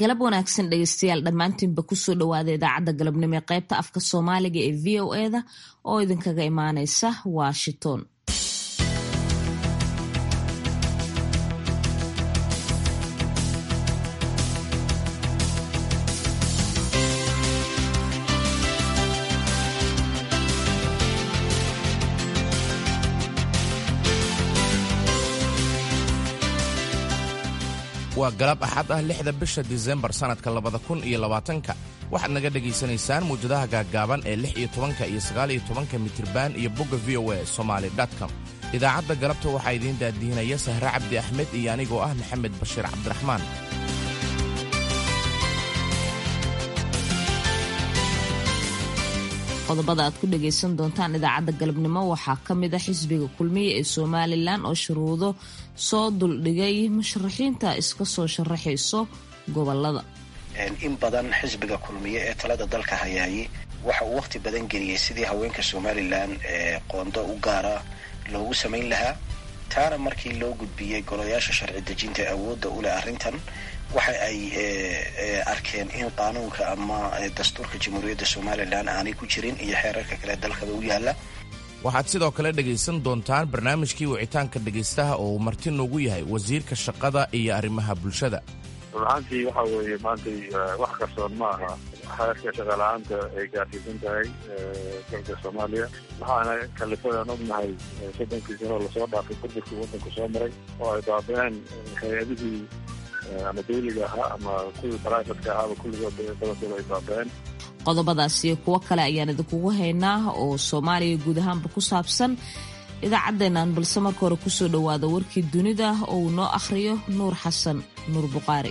galab wanaagsan dhegeystayaal dhammaantiinba kusoo dhawaada idaacadda galabnimo ee qaybta afka soomaaliga ee v o eda oo idinkaga imaaneysa washington waa galab axad ah lixda bisha disembar sannadka labada kun iyo labaatanka waxaad naga dhegaysanaysaan muwjadaha gaaggaaban ee lix iyo tobanka iyo sagaal iyo tobanka mitriban iyo bogga v o a somaali com idaacadda galabta waxaa idiin daadihinaya sahre cabdi axmed iyo anigoo ah maxamed bashiir cabdiraxmaan qodobada aad ku dhagaysan doontaan idaacadda galabnimo waxaa ka mid a xisbiga kulmiya ee somalilan oo shuruudo soo duldhigay musharaxiinta iska soo sharaxayso gobolada in badan xisbiga kulmiye ee talada dalka hayaayey waxa uu wakhti badan geliyey sidii haweenka somalilan ee qoondo u gaara loogu samayn lahaa taana markii loo gudbiyey golayaasha sharci dejinta awoodda u leh arrintan waxa ay arkeen in qaanuunka ama dastuurka jamhuuriyadda somalilan aanay ku jirin iyo xeerarka kale dalkaba u yaalla waxaad sidoo kale dhegaysan doontaan barnaamijkii wicitaanka dhegaystaha oo uu marti noogu yahay wasiirka shaqada iyo arrimaha bulshada run ahaantii waxa weeye maantay wax qarsoon ma aha xeerka shaqala-aanta ay gaarsiisan tahay dalka soomaaliya waxaana kalifadaan ognahay soddonkii sanoo lasoo dhaafay burburkii waddanku soo maray oo ay baaba-een hay-adihii ama dawliga ahaa ama kuwii baraafatka ahaaba kulligood badankooda ay baaba-een qodobadaas iyo kuwo kale ayaan idinkugu haynaa oo soomaaliya guud ahaanba ku saabsan idaacaddeennan balse marka hore kusoo dhowaada warkii dunida oo uu noo akhriyo nuur xasan nuur buqaari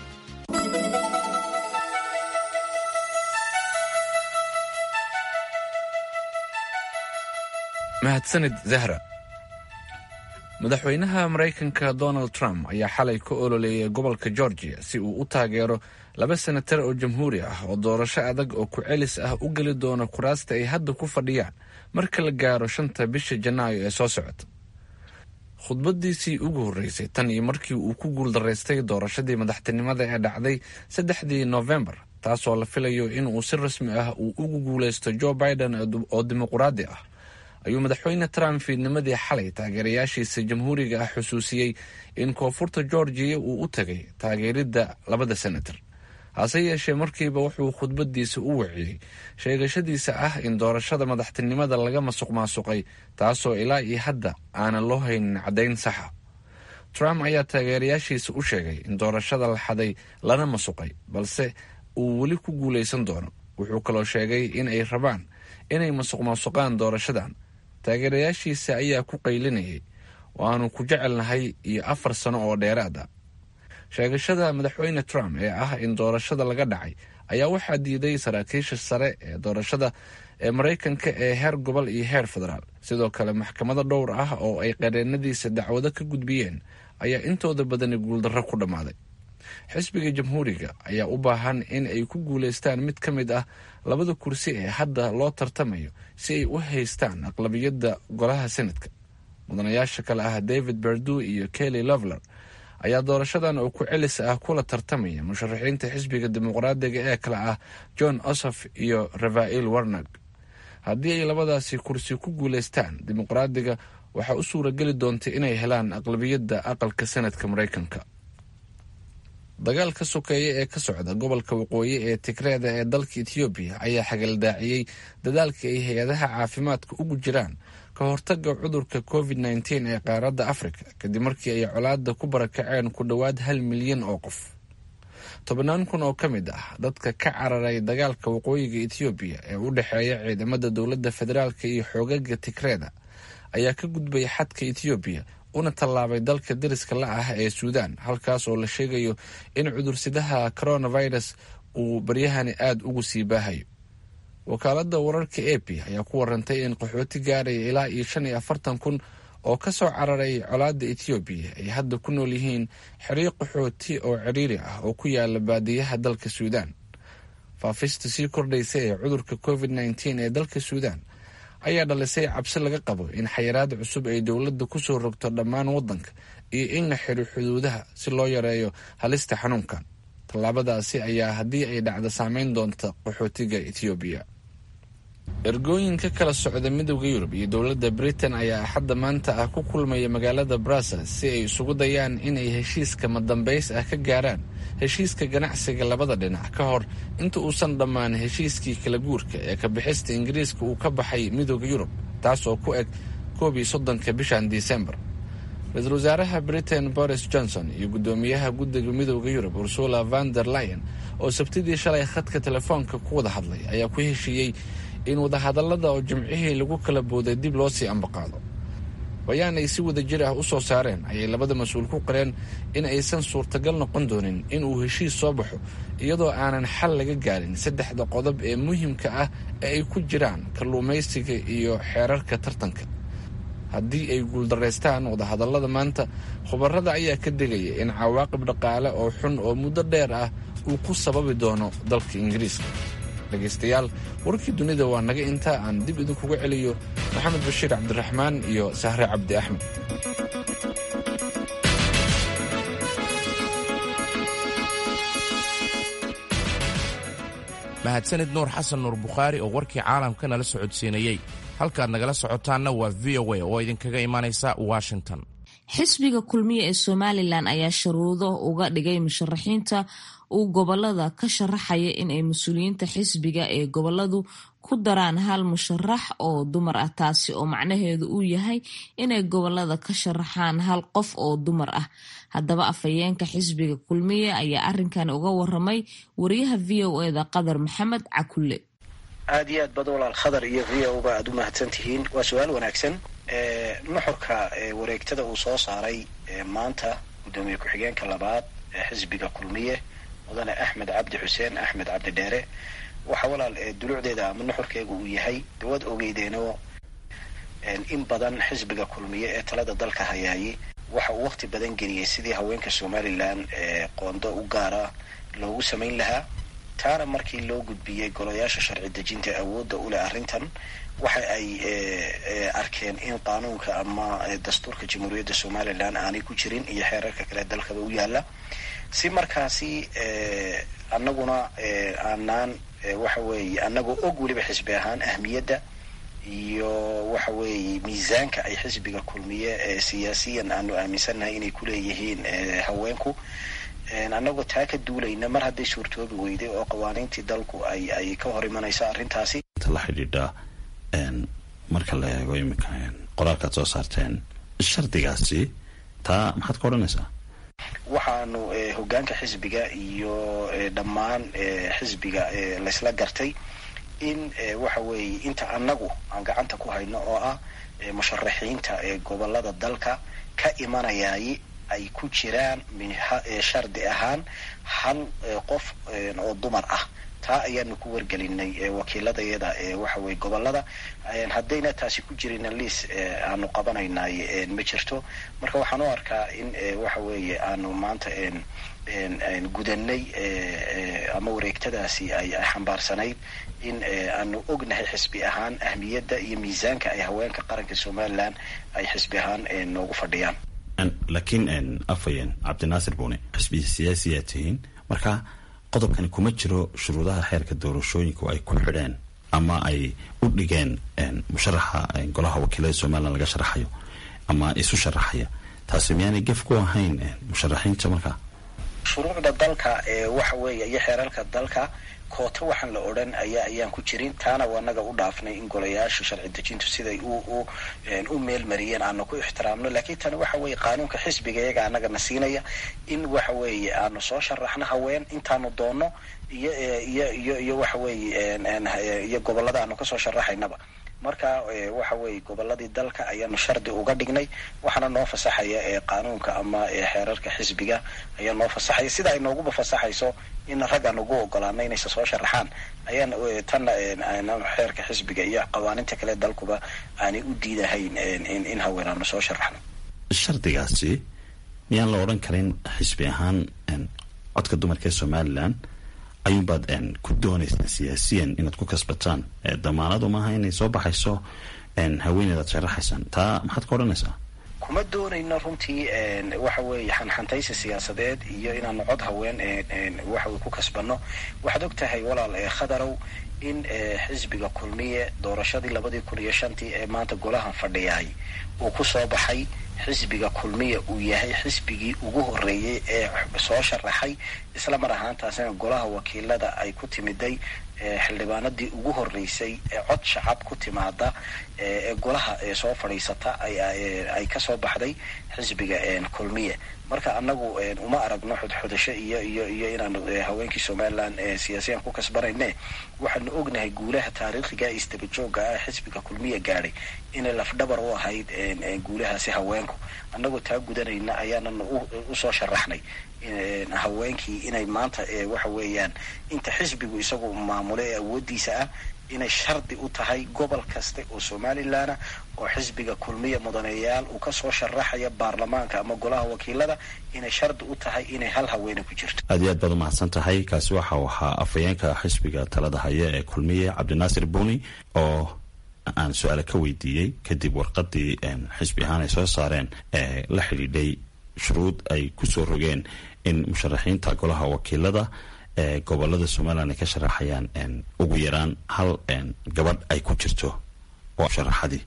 mahadsanid zahra madaxweynaha maraykanka donald trump ayaa xalay ka ololeeyay gobolka georgia si uu u taageero laba senatar oo jamhuuri ah oo doorasho adag oo ku-celis ah u geli doona kuraasta ay hadda ku fadhiyaan marka la gaaro shanta bisha janaayo ee soo socota khudbadiisii ugu horreysay tan iyo markii uu ku guuldaraystay doorashadii madaxtinimada ee dhacday saddexdii noofembar taasoo la filayo inuu si rasmi ah uu ugu guulaysto joe biden oo dimuquraadi ah ayuu madaxweyne trump fiidnimadii xalay taageerayaashiisa jamhuuriga ah xusuusiyey in koonfurta georgiya uu u tagay taageeridda labada senatar hase yeeshee markiiba wuxuu khudbadiisa u waciyey sheegashadiisa ah in doorashada madaxtinimada laga masuq maasuqay taasoo ilaa iyo hadda aanan loo haynin caddayn saxa trump ayaa taageerayaashiisa u sheegay in doorashada la xaday lana masuqay balse uu weli ku guulaysan doono wuxuu kaloo sheegay in ay rabaan inay masuq maasuqaan doorashadan taageerayaashiisa ayaa ku qaylinayay waanu ku jecelnahay iyo afar sano oo dheeraad ah sheegashada madaxweyne trump ee ah in doorashada laga dhacay ayaa waxaa diiday saraakiisha sare ee doorashada ee maraykanka ee heer gobol iyo heer federaal sidoo kale maxkamado dhowr ah oo ay qareenadiisa dacwado ka gudbiyeen ayaa intooda badani guuldarro ku dhammaaday xisbiga jamhuuriga ayaa u baahan in ay ku guulaystaan mid ka mid ah labada kursi ee hadda loo tartamayo si ay u haystaan aqlabiyadda golaha senadka mudanayaasha kale ah david berdu iyo kelly lovler ayaa doorashadan oo ku celis ah kula tartamaya musharaxiinta xisbiga dimuqraadiga ee kale ah john osof iyo rafael warnag haddii ay labadaasi kursi ku guulaystaan dimuqraadiga waxaa u suurageli doonta inay helaan aqlabiyadda aqalka senadka maraykanka dagaalka sokeeye ee ka socda gobolka waqooyi ee tigreeda ee dalka etoobiya ayaa xagaldaaciyey dadaalka ay hay-adaha caafimaadka ugu jiraan ka hortaga cudurka covid nteen ee qaaradda afrika kadib markii ay colaada ku barakaceen ku dhowaad hal milyan oo qof tobannaan kun oo ka mid ah dadka ka cararay dagaalka waqooyiga etoobiya ee u dhexeeya ciidamada dowladda federaalk iyo xoogaga tigreeda ayaa ka gudbay xadka etoobiya una tallaabay dalka dariska la ah ee suudaan halkaas oo la sheegayo in cudursidaha coronavirus uu baryahani aada ugu sii baahayo wakaaladda wararka a p ayaa ku warantay in qaxooti gaaraya ilaa iyo shan iyo afartan kun oo ka soo cararay colaadda etoobiya ay hadda ku nool yihiin xeryo qaxooti oo ciriiri ah oo ku yaala baadiyaha dalka suudaan faafista sii kordhaysa ee cudurka covid nteen ee dalka suudaan ayaa dhalisay cabsi laga qabo in xayiraad cusub ay dowladda kusoo rogto dhammaan waddanka iyo in la xiro xuduudaha si loo yareeyo halista xanuunkan tallaabadaasi ayaa haddii ay dhacdo saameyn doonta qaxootiga ethoobiya ergooyinka kala socda midowda yurub iyo dowladda britain ayaa axadda maanta ah ku kulmaya magaalada brussels si ay isugu dayaan inay heshiiska madambays ah ka gaaraan heshiiska ganacsiga labada dhinac ka hor inta uusan dhammaan heshiiskii kala guurka ee ka bixista ingiriiska uu ka baxay midowda yurub taas oo ku eg koob iyo soddonka bishan disembar ra-iisul wasaaraha britain boris johnson iyo guddoomiyaha guddiga midowda yurub ursula van der lion oo sabtidii shalay khadka telefoonka ku wada hadlay ayaa ku heshiiyey in wadahadallada oo jimcihii lagu kala booday dib loo sii ambaqaado bayaan ay si wada jir ah u soo saareen ayay labada mas-uul ku qareen in aysan suurtagal noqon doonin in uu heshiis soo baxo iyadoo aanan xal laga gaarin saddexda qodob ee muhiimka ah ee ay ku jiraan kalluumaysiga iyo xeerarka tartanka haddii ay guuldaraystaan wadahadallada maanta khubarada ayaa ka digaya in cawaaqib dhaqaale oo xun oo muddo dheer ah uu ku sababi doono dalka ingiriiska dhegaystayaal warkii dunida waa naga intaa aan dib idinkuga celiyo maxamed bashiir cabdiraxmaan iyo sahre cabdi axmed mahadsanid nuur xasan nuur bukhaari oo warkii caalamka nala socodsiinayey halkaad nagala socotaanna waa v o a oo idinkaga imaanaysa washington xisbiga kulmiye ee somalilan ayaa sharuudo uga dhigay musharaxiinta uu gobolada ka sharaxaya in ay mas-uuliyiinta xisbiga ee goboladu ku daraan hal musharax oo dumar ah taasi oo macnaheedu uu yahay inay gobolada ka sharaxaan hal qof oo dumar ah haddaba afhayeenka xisbiga kulmiye ayaa arrinkan uga waramay wariyaha v o eda qadar maxamed cakulle aada iyo aad bad walaal khadar iyo v o ba aada u mahadsan tihiin waa su-aal wanaagsan nuxurka wareegtada uu soo saaray maanta guddoomiye ku-xigeenka labaad ee xisbiga kulmiye mudane axmed cabdi xuseen axmed cabdi dheere waxaa walaal dulucdeeda ama nuxurkeegu uu yahay dawaad ogeydeenoo in badan xisbiga kulmiye ee talada dalka hayaayay waxa uu waqti badan geliyey sidii haweenka somalilan qoondo u gaara loogu samayn lahaa taana markii loo gudbiyey golayaasha sharci dejinta awoodda u leh arrintan waxa ay arkeen in qaanuunka ama dastuurka jamhuuriyadda somalilan aanay ku jirin iyo xeerarka kale dalkaba u yaala si markaasi annaguna aanaan waxa weeye annagoo og weliba xisbi ahaan ahmiyadda iyo waxa weeye miisaanka ay xisbiga kulmiye siyaasiyan aanu aaminsannahay inay kuleeyihiin haweenku annagoo taa ka duulayna mar hadday suurtoobi weyday oo qawaaniintii dalku ay ay ka hor imanayso arrintaasi la xidhiidha marka la eego iminka qoraalkaad soo saarteen shardigaasi taa maxaad ka odhanaysaa waxaanu hoggaanka xisbiga iyo dhammaan xisbiga laysla gartay in waxa weeye inta annagu aan gacanta ku hayno oo ah musharaxiinta gobolada dalka ka imanayay ay ku jiraan shardi ahaan hal qof oo dumar ah taa ayaanu ku wargelinay wakiiladayada waxa weye gobolada haddayna taasi ku jirina liis aanu qabanaynay ma jirto marka waxaan u arkaa in waxa weeye aanu maanta gudanay ama wareegtadaasi ay xambaarsanayd in aanu ognahay xisbi ahaan ahmiyadda iyo miisaanka ay haweenka qaranka somalilan ay xisbi ahaan noogu fadhiyaan laakiin afhayeen cabdinaasir buune xisbi siyaasiyaa tihiin marka qodobkani kuma jiro shuruudaha xeerka doorashooyinku ay ku xidheen ama ay u dhigeen musharaxa golaha wakiilada somalilan laga sharaxayo ama isu sharaxaya taasi miyaanay gef ku ahayn musharaxiinta markaa shuruucda dalka waxa weeye iyo xeerarka dalka koota waxaan la odhan ayaa ayaan ku jirin taana waa naga u dhaafnay in golayaasha sharci dejintu siday u u meel mariyeen aanu ku ixtiraamno laakiin tani waxa weeye qaanuunka xisbiga iyaga anagana siinaya in waxa weeye aanu soo sharaxno haween intaanu doonno iyo iyo iyo iyo waxa weeye iyo gobolada aanu kasoo sharaxaynaba marka waxa weeye goboladii dalka ayaanu shardi uga dhignay waxaana noo fasaxaya qaanuunka ama xeerarka xisbiga ayaa noo fasaxaya sida ay nooguba fasaxayso in rag aan ugu ogolaano inaysa soo sharaxaan ayaan tanna xeerka xisbiga iyo qawaaninta kale dalkuba aanay u diidahayn in haween aanu soo sharaxno shardigaasi miyaan la odhan karin xisbi ahaan codka dumarka ee somalilan ayuunbaad ku doonaysaan siyaasiyan inaad ku kasbataan damaanadu maaha inay soo baxayso haweeneed aad sharaxaysaan taa maxaad ka odhanaysaa kuma doonayno runtii waxa weeye xanxantaysi siyaasadeed iyo inaanu cod haween waxawey ku kasbanno waxaad og tahay walaal khadarow in xisbiga kulmiye doorashadii labadii kun iyo shantii ee maanta golahan fadhiyaay uu ku soo baxay xisbiga kulmiya uu yahay xisbigii ugu horreeyey ee soo sharaxay isla mar ahaantaasina golaha wakiilada ay ku timiday xildhibaanadii ugu horreysay ee cod shacab ku timaada ee golaha soo fadhiisata ay kasoo baxday xisbiga kulmiye marka anagu uma aragno xudxudasho iyo iyo iyo inaanu haweenkii somalilan siyaasiyan ku kasbanayne waxaanu ognahay guulaha taariikhiga isdabajooga ah xisbiga kulmiya gaadhay inay lafdhabar u ahayd guulahaasi haweenku annagoo taa gudanayna ayaanana usoo sharaxnay haweenkii inay maanta waxa weeyaan inta xisbigu isagu maamulo ee awoodiisa ah inay shardi u tahay gobol kasta oo somalilanah oo xisbiga kulmiya mudaneyaal uu kasoo sharaxaya baarlamaanka ama golaha wakiilada inay shardi u tahay inay hal haweene ku jirto aad iyo aad baad umahadsan tahay kaasi waxa uu ahaa afhayeenka xisbiga talada haya ee kulmiye cabdinaasir buni oo aan su-aale ka weydiiyey kadib warqadii xisbi ahaan ay soo saareen ee la xidhiidhay shuruud ay kusoo rogeen in musharaxiinta golaha wakiilada ee gobolada somalilan ay ka sharaxayaan ugu yaraan hal gabadh ay ku jirto oo sharaxadii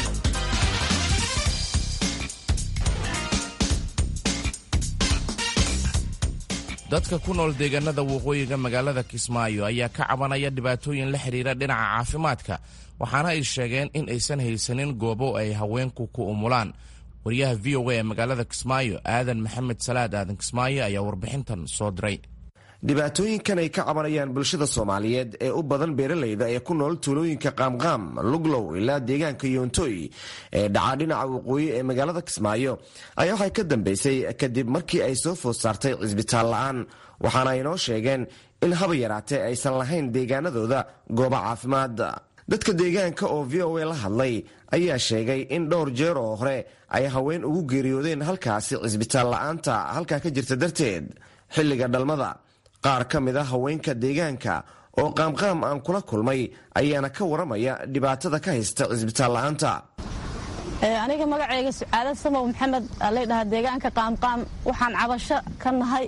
dadka ku nool deegaanada waqooyiga magaalada kismaayo ayaa ka cabanaya dhibaatooyin la xidhiira dhinaca caafimaadka waxaana ay sheegeen in aysan haysanin goobo ay haweenku ku umulaan wariyaha v o a ee magaalada kismaayo aadan maxamed salaad aadan kismaayo ayaa warbixintan soo diray dhibaatooyinkan ay ka cabanayaan bulshada soomaaliyeed ee u badan beeralayda ee ku nool tuulooyinka qaamqaam luglow ilaa deegaanka yoontoy ee dhacaa dhinaca waqooyi ee magaalada kismaayo ayaa waxay ka dambeysay kadib markii ay soo food saartay cisbitaal la'aan waxaana ay noo sheegeen in haba yaraatee aysan lahayn deegaanadooda goobo caafimaad dadka deegaanka oo v o a la hadlay ayaa sheegay in dhowr jeer oo hore ay haween ugu geeriyoodeen halkaasi cisbitaal la'aanta halkaa ka jirta darteed xilliga dhalmada qaar ka mid a haweenka deegaanka oo qaamqaam aan kula kulmay ayaana ka waramaya dhibaatada ka haysta cisbitaal la'aanta aniga magacayga sucaada samow maxamed laydhahaa deegaanka qaamqaam waxaan cabasho ka nahay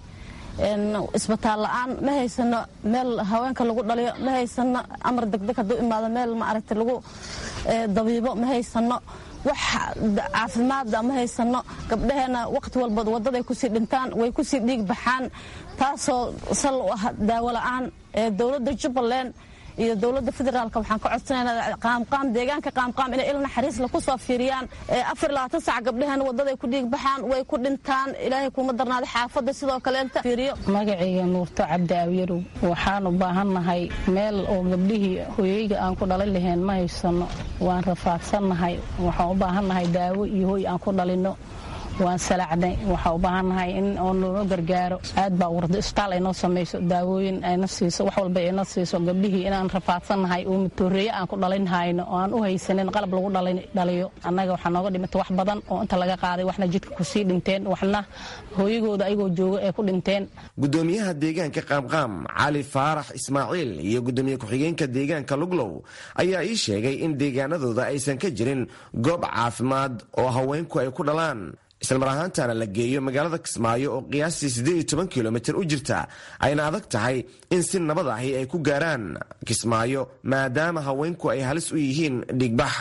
isbitaal la'aan ma haysano meel haweenka lagu dhaliyo ma haysano amar degdeg hadduu imaado meel maaragta lagu dabiibo ma haysano wax caafimaada ma haysano gabdhaheenna wakhti walba waddaday kusii dhintaan way kusii dhiig baxaan taasoo sal u ah daawo la'aan ee dowladda jubbaland iyo dowladda federaalk waxaan ka codsanaynaa qaamqaam deegaanka qaamqaam inay il naxariisla ku soo fiiriyaan afar labaatan sac gabdhaheena waddaday ku dhiig baxaan way ku dhintaan ilaahay kuma darnaada xaafadda sidoo kaleenta fiiriyo magacayga nuurto cabdi awyarow waxaan u baahannahay meel oo gabdhihii hoyeyga aan ku dhalin lahayn ma haysano waan rafaadsannahay waxaan u baahannahay daawo iyo hoy aan ku dhalinno waan salacnay waxaa u baahannahay in oo noo gargaaro aad baa warda isbitaal ay noo samayso daawooyin ayna siiso wax walba ayna siiso gabdhihii inaan rafaadsannahay oo matooreeye aan ku dhalinhayno oo aan u haysanin qalab lagu dhaliyo annaga waxaa nooga dhimata wax badan oo inta laga qaaday waxna jidka kusii dhinteen waxna hooyagooda ayagoo jooga ee ku dhinteen gudoomiyaha deegaanka qaamqaam cali faarax ismaaciil iyo gudoomiye ku-xigeenka deegaanka luglow ayaa ii sheegay in deegaanadooda aysan ka jirin goob caafimaad oo haweenku ay ku dhalaan islamar ahaantaana la geeyo magaalada kismaayo oo qiyaastii siddeed iyo toban kilomitir u jirta ayna adag tahay in si nabad ahi ay ku gaaraan kismaayo maadaama haweenku ay halis u yihiin dhigbax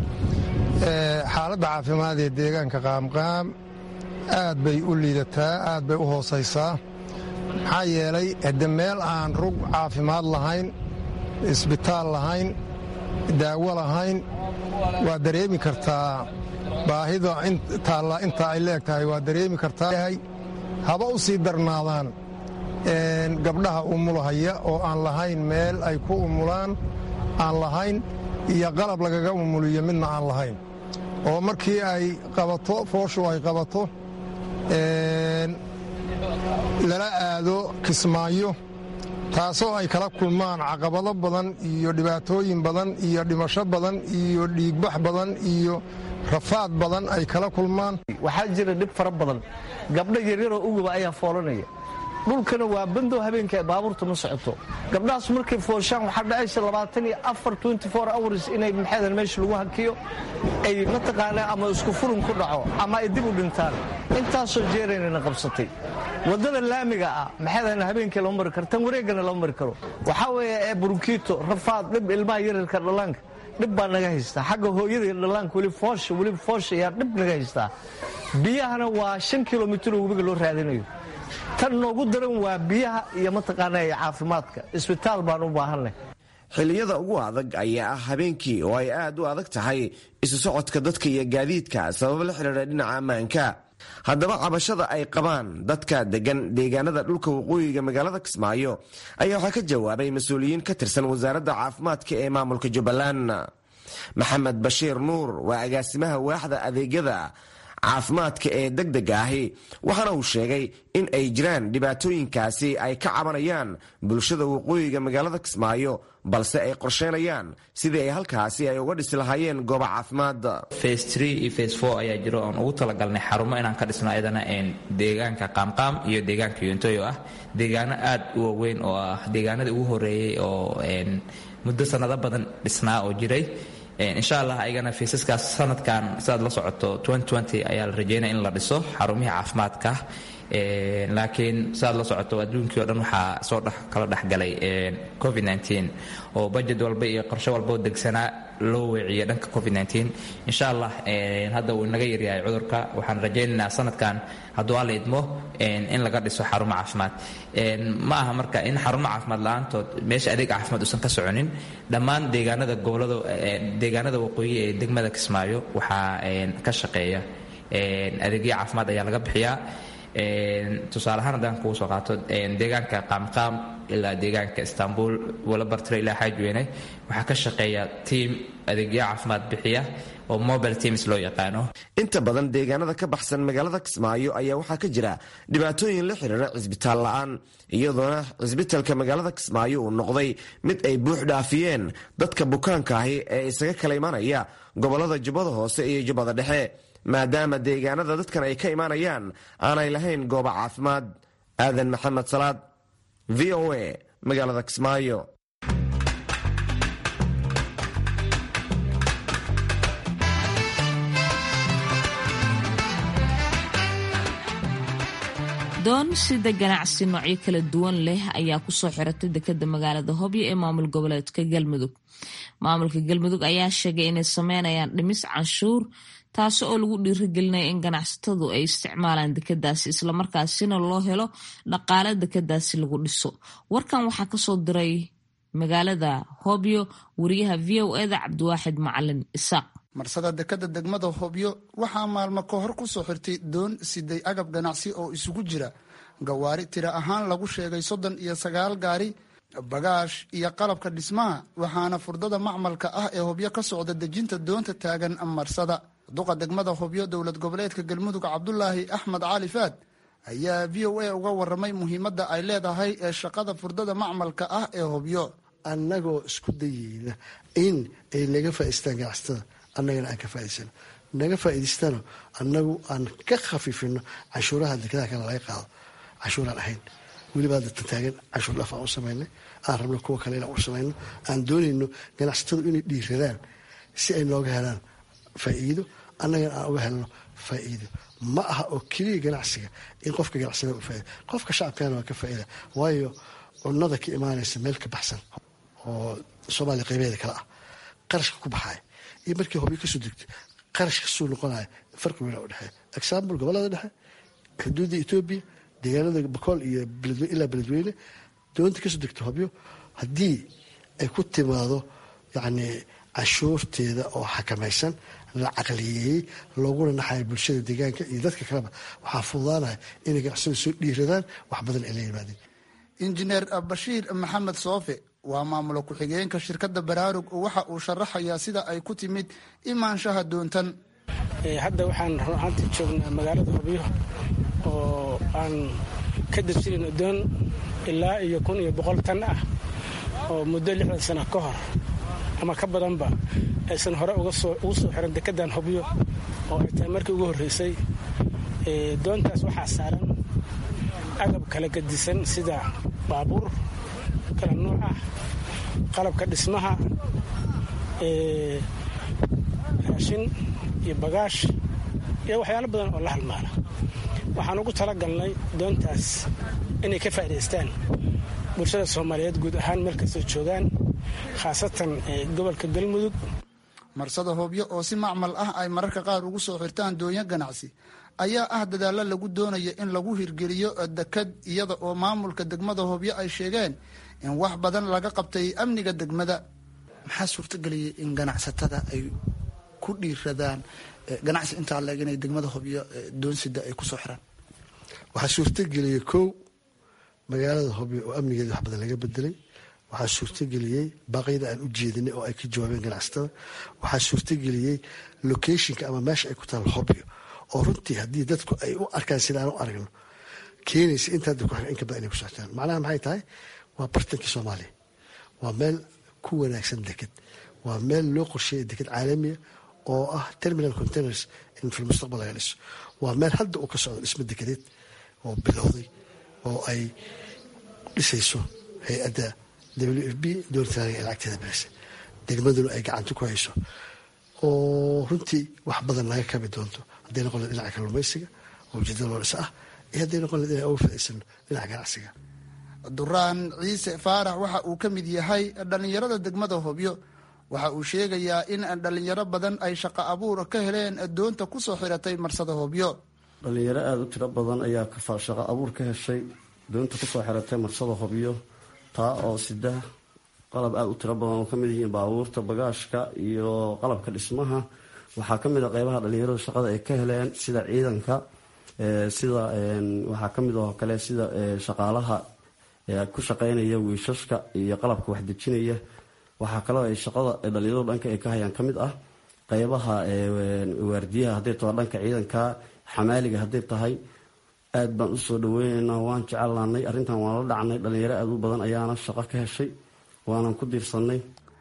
xaaladda caafimaad ee deegaanka qaamqaam aad bay u liidataa aad bay u hoosaysaa maxaa yeelay hadde meel aan rug caafimaad lahayn isbitaal lahayn daawo lahayn waa dareemi kartaa baahida taalla intaa ay leeg tahay waa dareemi kartaa haba u sii darnaadaan gabdhaha umulahaya oo aan lahayn meel ay ku umulaan aan lahayn iyo qalab lagaga umuliyo midna aan lahayn oo markii ay qabato fooshu ay qabato lala aado kismaayo taasoo ay kala kulmaan caqabado badan iyo dhibaatooyin badan iyo dhimasho badan iyo dhiigbax badan iyo rafaad badan ay kala kulmaan waxaa jira dhib fara badan gabdho yaryaroo uguba ayaa foolanaya dhulkana waa bandow habeenka baabuurta ma socoto gabdhahaas markay fooshaan waxaa dhacaysa labaatan iyo afar twenty four hours inay maxaydan meesha lagu hakiyo ay mataqaanaa ama isku furun ku dhaco ama ay dib u dhintaan intaasoo jeeraynana qabsatay waddada laamiga ah maxaydan habeenkii lama mari karo tan wareegana lama mari karo waxaa weeye ee burkiito rafaad dhib ilmaha yaryarka dhallaanka dhib baa naga haystaa xagga hooyada dhallaanka weli foosha weli foosha ayaa dhib naga haystaa biyahana waa shan kilomitir oo webiga loo raadinayo tan noogu daran waa biyaha iyo mataqaana ee caafimaadka isbitaal baan u baahanay xilliyada ugu adag ayaa ah habeenkii oo ay aad u adag tahay isu socodka dadka iyo gaadiidka sabab la xidhiidha dhinaca ammaanka haddaba cabashada ay qabaan dadka degan deegaanada dhulka waqooyiga magaalada kismaayo ayaa waxaa ka jawaabay mas-uuliyiin ka tirsan wasaaradda caafimaadka ee maamulka jubbaland maxamed bashiir nuur waa agaasimaha waaxda adeegyada caafimaadka ee degdega ahi waxaana uu sheegay in ay jiraan dhibaatooyinkaasi ay ka cabanayaan bulshada waqooyiga magaalada kismaayo balse ay qorsheynayaan sidii ay halkaasi ay uga dhisi lahaayeen gooba caafimaad face tree iyo face four ayaa jiro oon ugu talagalnay xarumo inaan ka dhisno ayadana deegaanka qaamqaam iyo deegaanka yontoy oo ah deegaano aad u waaweyn oo ah deegaanadii ugu horeeyey oo muddo sanado badan dhisnaa oo jiray insha allah ayagana faysaskaas sanadkan sidaad la socoto ayaa la rajeynaya in la dhiso xarumihii caafimaadka laakiin sidaad la socoto adduunkii o dhan waxaa soo kala dhexgalay covid oo bajet walba iyo qorshe walbao degsanaa loo weeciyo dhanka covid insha allah hadda uu inaga yaryahay cudurka waxaan rajaynaynaa sanadkan hadduu alla idmo in laga dhiso xarumo caafimaad ma aha marka in xarumo caafimaad la-aantood meesha adeeg caafimaad uusan ka soconin dhammaan deegaanada gobolada deegaanada waqooyi ee degmada kismaayo waxaa ka shaqeeya adeegyo caafimaad ayaa laga bixiyaa tusaale ahaan haddaan kugu soo qaato deegaanka qaamqaam ilaa deegaanka istanbul walabartire ilaa xaajweyne waxaa ka shaqeeya tiam adeegyo caafimaad bixiya oo mobile teams loo yaqaano inta badan deegaanada ka baxsan magaalada kismaayo ayaa waxaa ka jira dhibaatooyin la xiriira cisbitaal la-aan iyadoona cisbitalka magaalada kismaayo uu noqday mid ay buux dhaafiyeen dadka bukaanka ahi ee isaga kala imanaya gobolada jubbada hoose iyo jubbada dhexe maadaama deegaanada dadkan ay ka imaanayaan aanay lahayn gooba caafimaad aadan maxamed salaad v o a magaalada kismaayo doon sida ganacsi noocyo kala duwan leh ayaa kusoo xiratay dekeda magaalada hobyo ee maamul goboleedka galmudug maamulka galmudug ayaa sheegay inay sameynayaan dhimis canshuur taasi oo lagu dhiirigelinaya in ganacsatadu ay isticmaalaan dekadaasi islamarkaasina loo helo dhaqaale dekadaasi lagu dhiso warkan waxaa kasoo diray magaalada hobyo wariyaha v o eda cabdiwaaxid macalin isaaq marsada dekada degmada hobyo waxaa maalmo ka hor ku soo xirtay doon siday agab ganacsi oo isugu jira gawaari tira ahaan lagu sheegay soddon iyo sagaal gaari bagaash iyo qalabka dhismaha waxaana furdada macmalka ah ee hobyo ka socda dejinta doonta taagan marsada duqa degmada hobyo dowlad goboleedka galmudug cabdulaahi axmed cali faad ayaa v o a uga waramay muhiimadda ay leedahay ee shaqada furdada macmalka ah ee hobyo annagoo isku dayeyna in ay naga faa'iistaan ganacsatada annagana aan ka faa'idaysano naga faa'idaystano annagu aan ka khafiifino canshuuraha dekadaha kale laga qaado canshuuraan ahayn weliba hadda tantaagan canshuur dhaaf aan u samaynay aan rabno kuwa kale inaan u samayno aan doonayno ganacsatadu inay dhiiradaan si ay nooga helaan faa'iido annagana aan uga helno faa'iido ma aha oo keliya ganacsiga in qofka ganacsada u faaida qofka shacabkana waa ka faa'iida waayo cunnada ka imaanaysa meel ka baxsan oo soomaaliya qaybeeda kale ah qarashka ku baxaaya iyo markii hobyo kasoo degto qarash kasoo noqonaya farqi weyn u dhexeeya example gobolada dhexe xuduudda etoobiya deegaanada bakool iyo ilaa beledweyne doonta kasoo degto hobyo haddii ay ku timaado yacni cashuurteeda oo xakamaysan la caqliyeeyey looguna naxaya bulshada deegaanka iyo dadka kaleba waxaa fududaanaya inay ganacsada soo dhiiradaan wax badan ay la yimaadeen injineer bashiir maxamed soofe waa maamulo ku-xigeenka shirkadda baraarug waxa uu sharaxayaa sida ay ku timid imaanshaha doontan hadda waxaan runaantii joognaa magaalada hobyo oo aan ka dejinayno doon ilaa iyo kun iyo boqol tan ah oo muddo lixdan sana ka hor ama ka badanba aysan hore ugu soo xiran dekedan hobyo oo ay tahay markii ugu horreysay doontaas waxaa saaran agab kala gadisan sida baabuur kala nuuc ah qalabka dhismaha raashin iyo bagaash iyo waxyaalo badan oo la halmaala waxaan ugu talagalnay doontaas inay ka faa'idaystaan bulshada soomaaliyeed guud ahaan meel kastoo joogaan khaasatan gobolka galmudug marsada hoobyo oo si macmal ah ay mararka qaar ugu soo xirtaan doonyo ganacsi ayaa ah dadaallo lagu doonayo in lagu hirgeliyo dekad iyada oo maamulka degmada hoobyo ay sheegeen in wax badan laga qabtay amniga degmada maxaa suurtageliyay in ganacsatada ay ku dhiiradaan ganacsi intaa leeg inay degmada hobyo doonsida ay kusoo xiraan waxaa suurtageliyey kow magaalada hobyo oo amnigeeda wax badan laga bedelay waxaa suurtageliyey baaqyada aan u jeedinay oo ay ka jawaabeen ganacsatada waxaa suurtageliyey locationka ama meesha ay ku taal hobyo oo runtii haddii dadku ay u arkaan sida aan u aragno keenaysa intaa dadku in ka badan inay ku soctaan macnaha maxay tahay waa bartankii soomaaliya waa meel ku wanaagsan deked waa meel loo qorsheeya deked caalamiya oo ah terminal containers in fi mustaqbal laga dhiso waa meel hadda uu ka socdo dhismo dekedeed oo bilowday oo ay dhisayso hay-adda w f b doortaaniga ee lacagteeda bilisa degmaduna ay gacanta ku hayso oo runtii wax badan laga kabi doonto hadday noqon leed dhinaca kalluumaysiga oo ujeedada loo dhisa ah iyo hadday noqon leed inay uga faa'iidsano dhinaca ganacsiga duraan ciise faarax waxa uu ka mid yahay dhallinyarada degmada hobyo waxa uu sheegayaa in dhallinyaro badan ay shaqo abuur ka heleen doonta kusoo xiratay marsada hobyo dhallinyaro aada u tiro badan ayaa shaqo abuur ka heshay doonta kusoo xiratay marsada hobyo taa oo sida qalab aada u tiro badan oo kamid yihiin baabuurta bagaashka iyo qalabka dhismaha waxaa kamid a qeybaha dhallinyaradu shaqada ay ka heleen sida ciidanka sida waxaa kamid oo kale sida shaqaalaha ku shaqeynaya wiishashka iyo qalabka waxdejinaya waxaa kaloo ay shaqada dhalinyaradu dhanka ay ka hayaan ka mid ah qeybaha waardiyaha hadday tahay dhanka ciidanka xamaaliga hadday tahay aad baan usoo dhaweyneynaa waan jecelnaanay arrintan waan la dhacnay dhalinyaro aada u badan ayaana shaqo ka heshay waanan ku diirsanay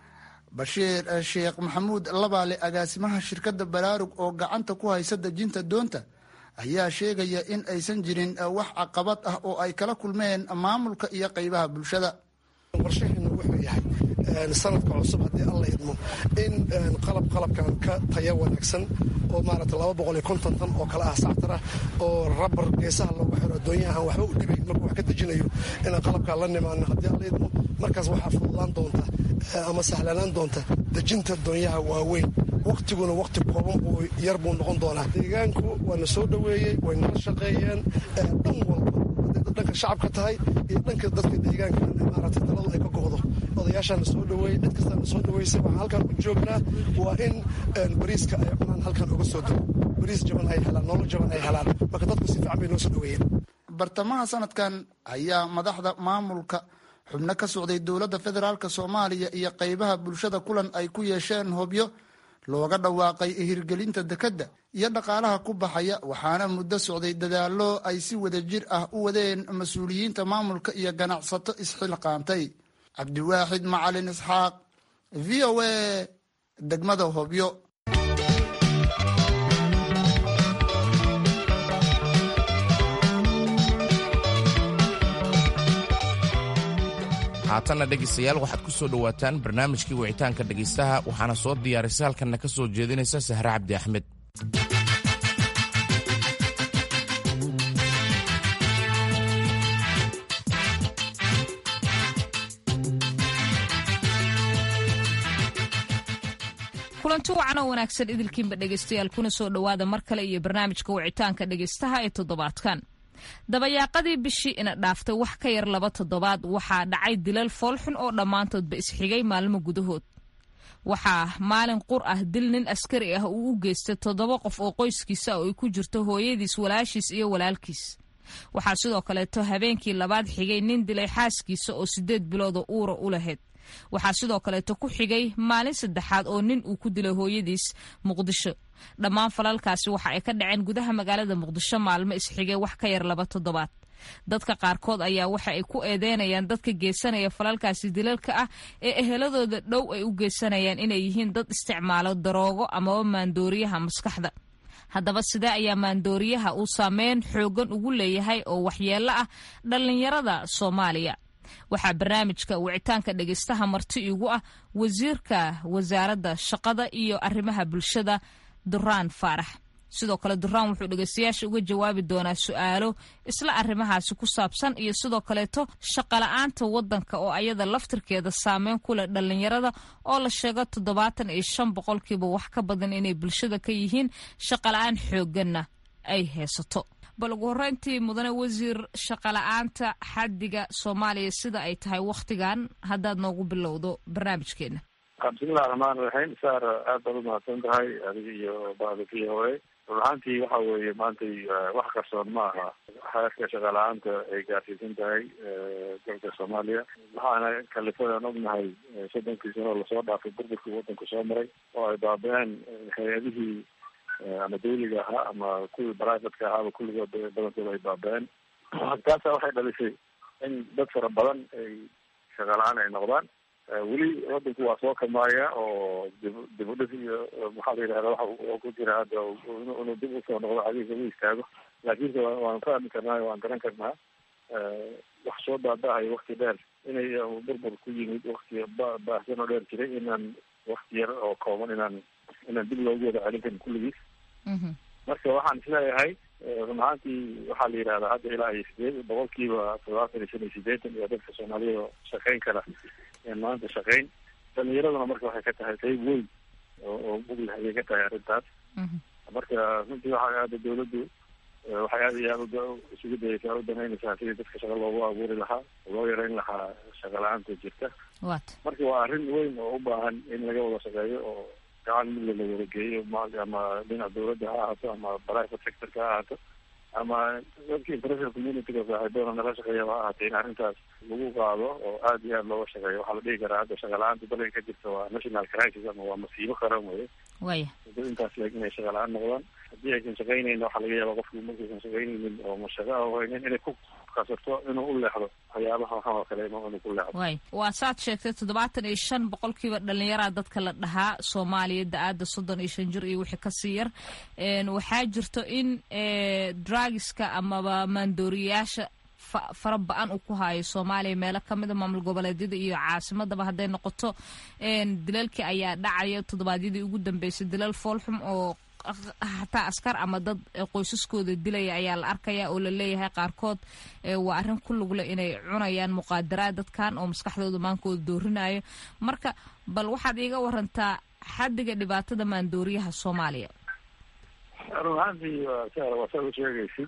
bashiir sheekh maxamuud labaale agaasimaha shirkadda baraarug oo gacanta ku haysa dejinta doonta ayaa sheegaya in aysan jirin wax caqabad ah oo ay kala kulmeen maamulka iyo qeybaha bulshada qorshaheenu wuxuu yahay sanadka cusub haddii alla idmo in qalab qalabkan ka taya wanaagsan oo maarata laba boqol iyo konton tan oo kale ah sactara oo rabar geesaha loogu xiro addoonyaha aan waxba u dhibayn markuu wax ka dejinayo inaan qalabkaa la nimaano haddii alla idmo markaas waxaa fududaan doonta ama sahlanaan doonta dejinta doonyaha waaweyn waktiguna wakti kooban buu yar buu noqon doonaa deegaanku waana soo dhoweeyey way nala shaqeeyeen dhan walba dhanka shacabka tahay iyo dhanka dadka deegaanka maarata taladu ay ka go'do odayaashaana soo dhaweeyey cid kastaana soo dhaweysay waxaan halkan u joognaa waa in bariiska ay cunaan halkan uga soo dego bariis jaban ay helaan nolol jaban ay helaan marka dadku si fiican bay noo soo dhaweeyeen bartamaha sanadkan ayaa madaxda maamulka xubno ka socday dowladda federaalk soomaaliya iyo qeybaha bulshada kulan ay ku yeesheen hobyo looga dhawaaqay hirgelinta dekedda iyo dhaqaalaha ku baxaya waxaana muddo socday dadaallo ay si wada jir ah u wadeen mas-uuliyiinta maamulka iyo ganacsato isxilqaantay cabdiwaaxid macalin isxaaq v o a degmada hobyo haatanna dhegaystayaal waxaad ku soo dhowaataan barnaamijkii wicitaanka dhegaystaha waxaana soo diyaarisay halkanna ka soo jeedinaysa sahre cabdi axmed kulanti wacan oo wanaagsan idilkiinba dhegaystayaal kuna soo dhowaada mar kale iyo barnaamijka wicitaanka dhegaystaha ee toddobaadkan dabayaaqadii bishii ina dhaaftay wax ka yar laba toddobaad waxaa dhacay dilal foolxun oo dhammaantoodba isxigay maalmo gudahood waxaa maalin qur ah dil nin askari ah uu u geystay toddoba qof oo qoyskiisa oo ay ku jirto hooyadiis walaashiis iyo walaalkiis waxaa sidoo kaleeto habeenkii labaad xigay nin dilay xaaskiisa oo siddeed bilooda uura u lahayd waxaa sidoo kaleeto ku xigay maalin saddexaad oo nin uu ku dilay hooyadiis muqdisho dhammaan falalkaasi waxa ay ka dhaceen gudaha magaalada muqdisho maalmo isxigay wax ka yar laba toddobaad dadka qaarkood ayaa waxa ay ku eedeynayaan dadka geysanaya falalkaasi dilalka ah ee eheladooda dhow ay u geysanayaan inay yihiin dad isticmaalo daroogo amaba maandooriyaha maskaxda haddaba sidee ayaa maandooriyaha uu saameyn xoogan ugu leeyahay oo waxyeello ah dhallinyarada soomaaliya waxaa barnaamijka wicitaanka dhegeystaha marti igu ah wasiirka wasaaradda shaqada iyo arrimaha bulshada duraan faarax sidoo kale duraan wuxuu dhegeystayaasha uga jawaabi doonaa su-aalo isla arrimahaasi ku saabsan iyo sidoo kaleeto shaqala-aanta waddanka oo ayada laftirkeeda saameyn ku leh dhallinyarada oo la sheego toddobaatan iyo shan boqolkiiba wax ka badan inay bulshada ka yihiin shaqala-aan xoogganna ay haysato bal ugu horreyntii mudane wasiir shaqala-aanta xaddiga soomaaliya sida ay tahay wakhtigan haddaad noogu bilowdo barnaamijkeena bismillahi raxmaan raxiim saar aad baad umahadsan tahay adiga iyo bada v o a run ahaantii waxa weeye maantay wax qarsoon ma aha xeerka shaqala-aanta ay gaarsiisan tahay dalka soomaaliya waxaana kalifadaan ognahay soddonkii sano lasoo dhaafay burburkii waddanku soo maray oo ay baaba-een hay-adihii ama dawliga ahaa ama kuwii brivatka ahaaba kulligood badankooda ay baaba-een taasa waxay dhalisay in dad fara badan ay shaqala-aan ay noqdaan weli wadanku waa soo kamaaya oo dib dib u dhis iyo maxaa la yidhahda waxa ku jira hadda inuu dib usoo noqdo cadiisa u istaago laakiinse waan fahmi karnaa waan garan karnaa wax soo baaba-ayo wakti dheer inay burbur ku yimid wakti ba baahsan oo dheer jiray inaan wakti yar oo kooban inaan inaan dib loogu wada celin karin kulligiis marka waxaan isleeyahay run ahaantii waxaa la yidhahdaa hadda ilaa iyo sideed boqolkiiba toddobaatan iyo shan iyo sideetan iyo dadka soomaaliyada shaqeyn kara maanta shaqeyn dhalinyaraduna marka waxay ka tahay qayb weyn oo oo muglah ayay ka tahay arrintaas marka runtii waxa aada dawladdu waxay aada iyo aada isugu dayeysaa u danaynaysaa sidii dadka shaqa loogu abuuri lahaa loo yareyn lahaa shaqa la-aanta jirta marka waa arrin weyn oo u baahan in laga wada shaqeeyo oo gacan mid la wada geeyo ama dhinaca dawladda ha ahaato ama private sectorka ha ahaato ama dadka international communityga saaxiibadana nala shaqeeya ha ahaatee in arrintaas lagu qaado oo aada iyo aada looga shaqeeyo waxaa la dhihi karaa hadda shaqa la-aanta dalka ka jirta waa national crisis ama waa masiibo qaran weye waya dad intaas leeg inay shaqa la-aan noqdaan haddii aysan shaqaynayna waxaa laga yaaba qofku markaysan shaqaynaynin oo ma shaqa a haynin inay ku kasarto inuu u leexdo waxyaabaha waxan oo kale inuu ku leexdo way waa saad sheegtay toddobaatan iyo shan boqolkiiba dhalinyaraha dadka la dhahaa soomaaliya da-aada soddon iyo shan jir iyo wixii kasii yar waxaa jirto in drugiska amaba maandooriyayaasha fara ba-an uu ku haayo soomaaliya meelo kamida maamul goboleedyada iyo caasimadaba hadday noqoto dilalkii ayaa dhacaya toddobaadyadii ugu dambeysay dilal foolxum oo hataa askar ama dad qoysaskooda dilaya ayaa la arkaya oo laleeyahay qaarkood waa arrin ku lugle inay cunayaan muqaadaraad dadkan oo maskaxdooda maankooda doorinayo marka bal waxaad iiga warantaa xaddiga dhibaatada maandooriyaha soomaaliya run ahaantii waa saad u sheegaysid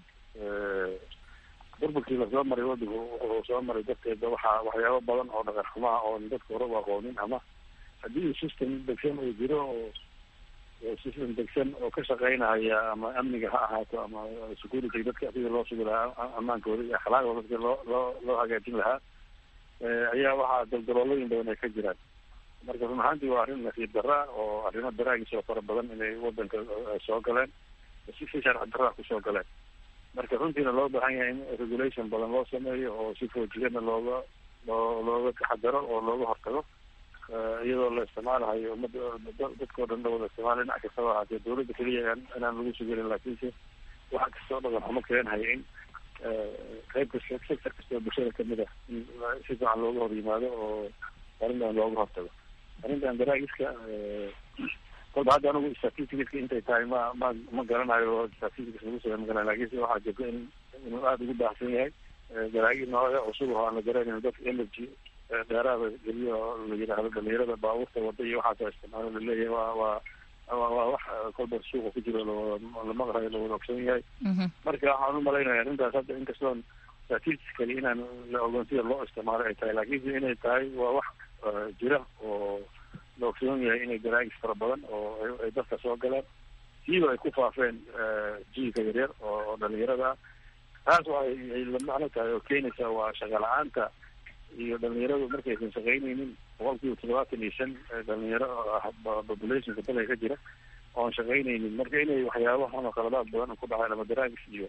burburkii lasoo maray wadanku wuxuu soo maray darteeda waxaa waxyaabo badan oo dhaqan xumaha oon dadka hore u aqoonin ama haddii system degsan uu jiro oo system degsan oo ka shaqeynaya ama amniga ha ahaato ama security dadka sidii loo sugi lahaa amaankooda iyo akhlaaqdooda sidii loo loo loo hagaajin lahaa ayaa waxaa daldaloolooyin badan ay ka jiraan marka run ahaantii waa arrin nasiib darra oo arrimo daraagis oo fara badan inay wadanka soo galeen si si sharci darraa kusoo galeen marka runtiina loo baahan yahay in regulation badan loo sameeyo oo si foojigana looga loo looga taxadaro oo looga hortago iyadoo la isticmaalahayo umada dadkao dhan la wada isticmaala dhinac kastaba ahaatee dawladda keliya inaan lagu sugelin laakiinse waxa kastoo dhaqan xumo keenhaya in qayb kasta sector kastoo bulshada kamid ah in si fiican looga hor yimaado oo arrintan looga hortago arrintan daraagiska kolba hadda anigu statisticaska intay tahay ma ma ma garanayo statistics lagu sameey ma garanayo lakinse waxaa jirta in inuu aada ugu baahsan yahay daraagis noocyo cusub oo aan la garanayn dadka energy dheeraada geliyo la yidhaahdo dhalinyarada baabuurta wada iyo waxaasoo isticmaalo laleeyahay waa waa waa wax kolba suuqa ku jiro lawada lamaqrayo lawada ogsoon yahay marka waxaan umalaynaya arrintaas hadda inkastoon statistically inaan la ogoon sida loo isticmaalo ay tahay laakiinse inay tahay waa wax jira oo la ogsoon yahay inay daraagis fara badan oo ay dadka soo galeen siiba ay ku faafeen jiilka yaryar oo dhalinyarada ah taas waa ay la macno tahay oo keenaysa waa shaqa la-aanta iyo dhalinyaradu markaysan shaqaynaynin boqol kiiba toddobaatan iyo shan dhalinyaro populationka dalka ka jira oon shaqaynaynin marka inay waxyaaba ama qaladaad badan ku dhaceen ama daraagis iyo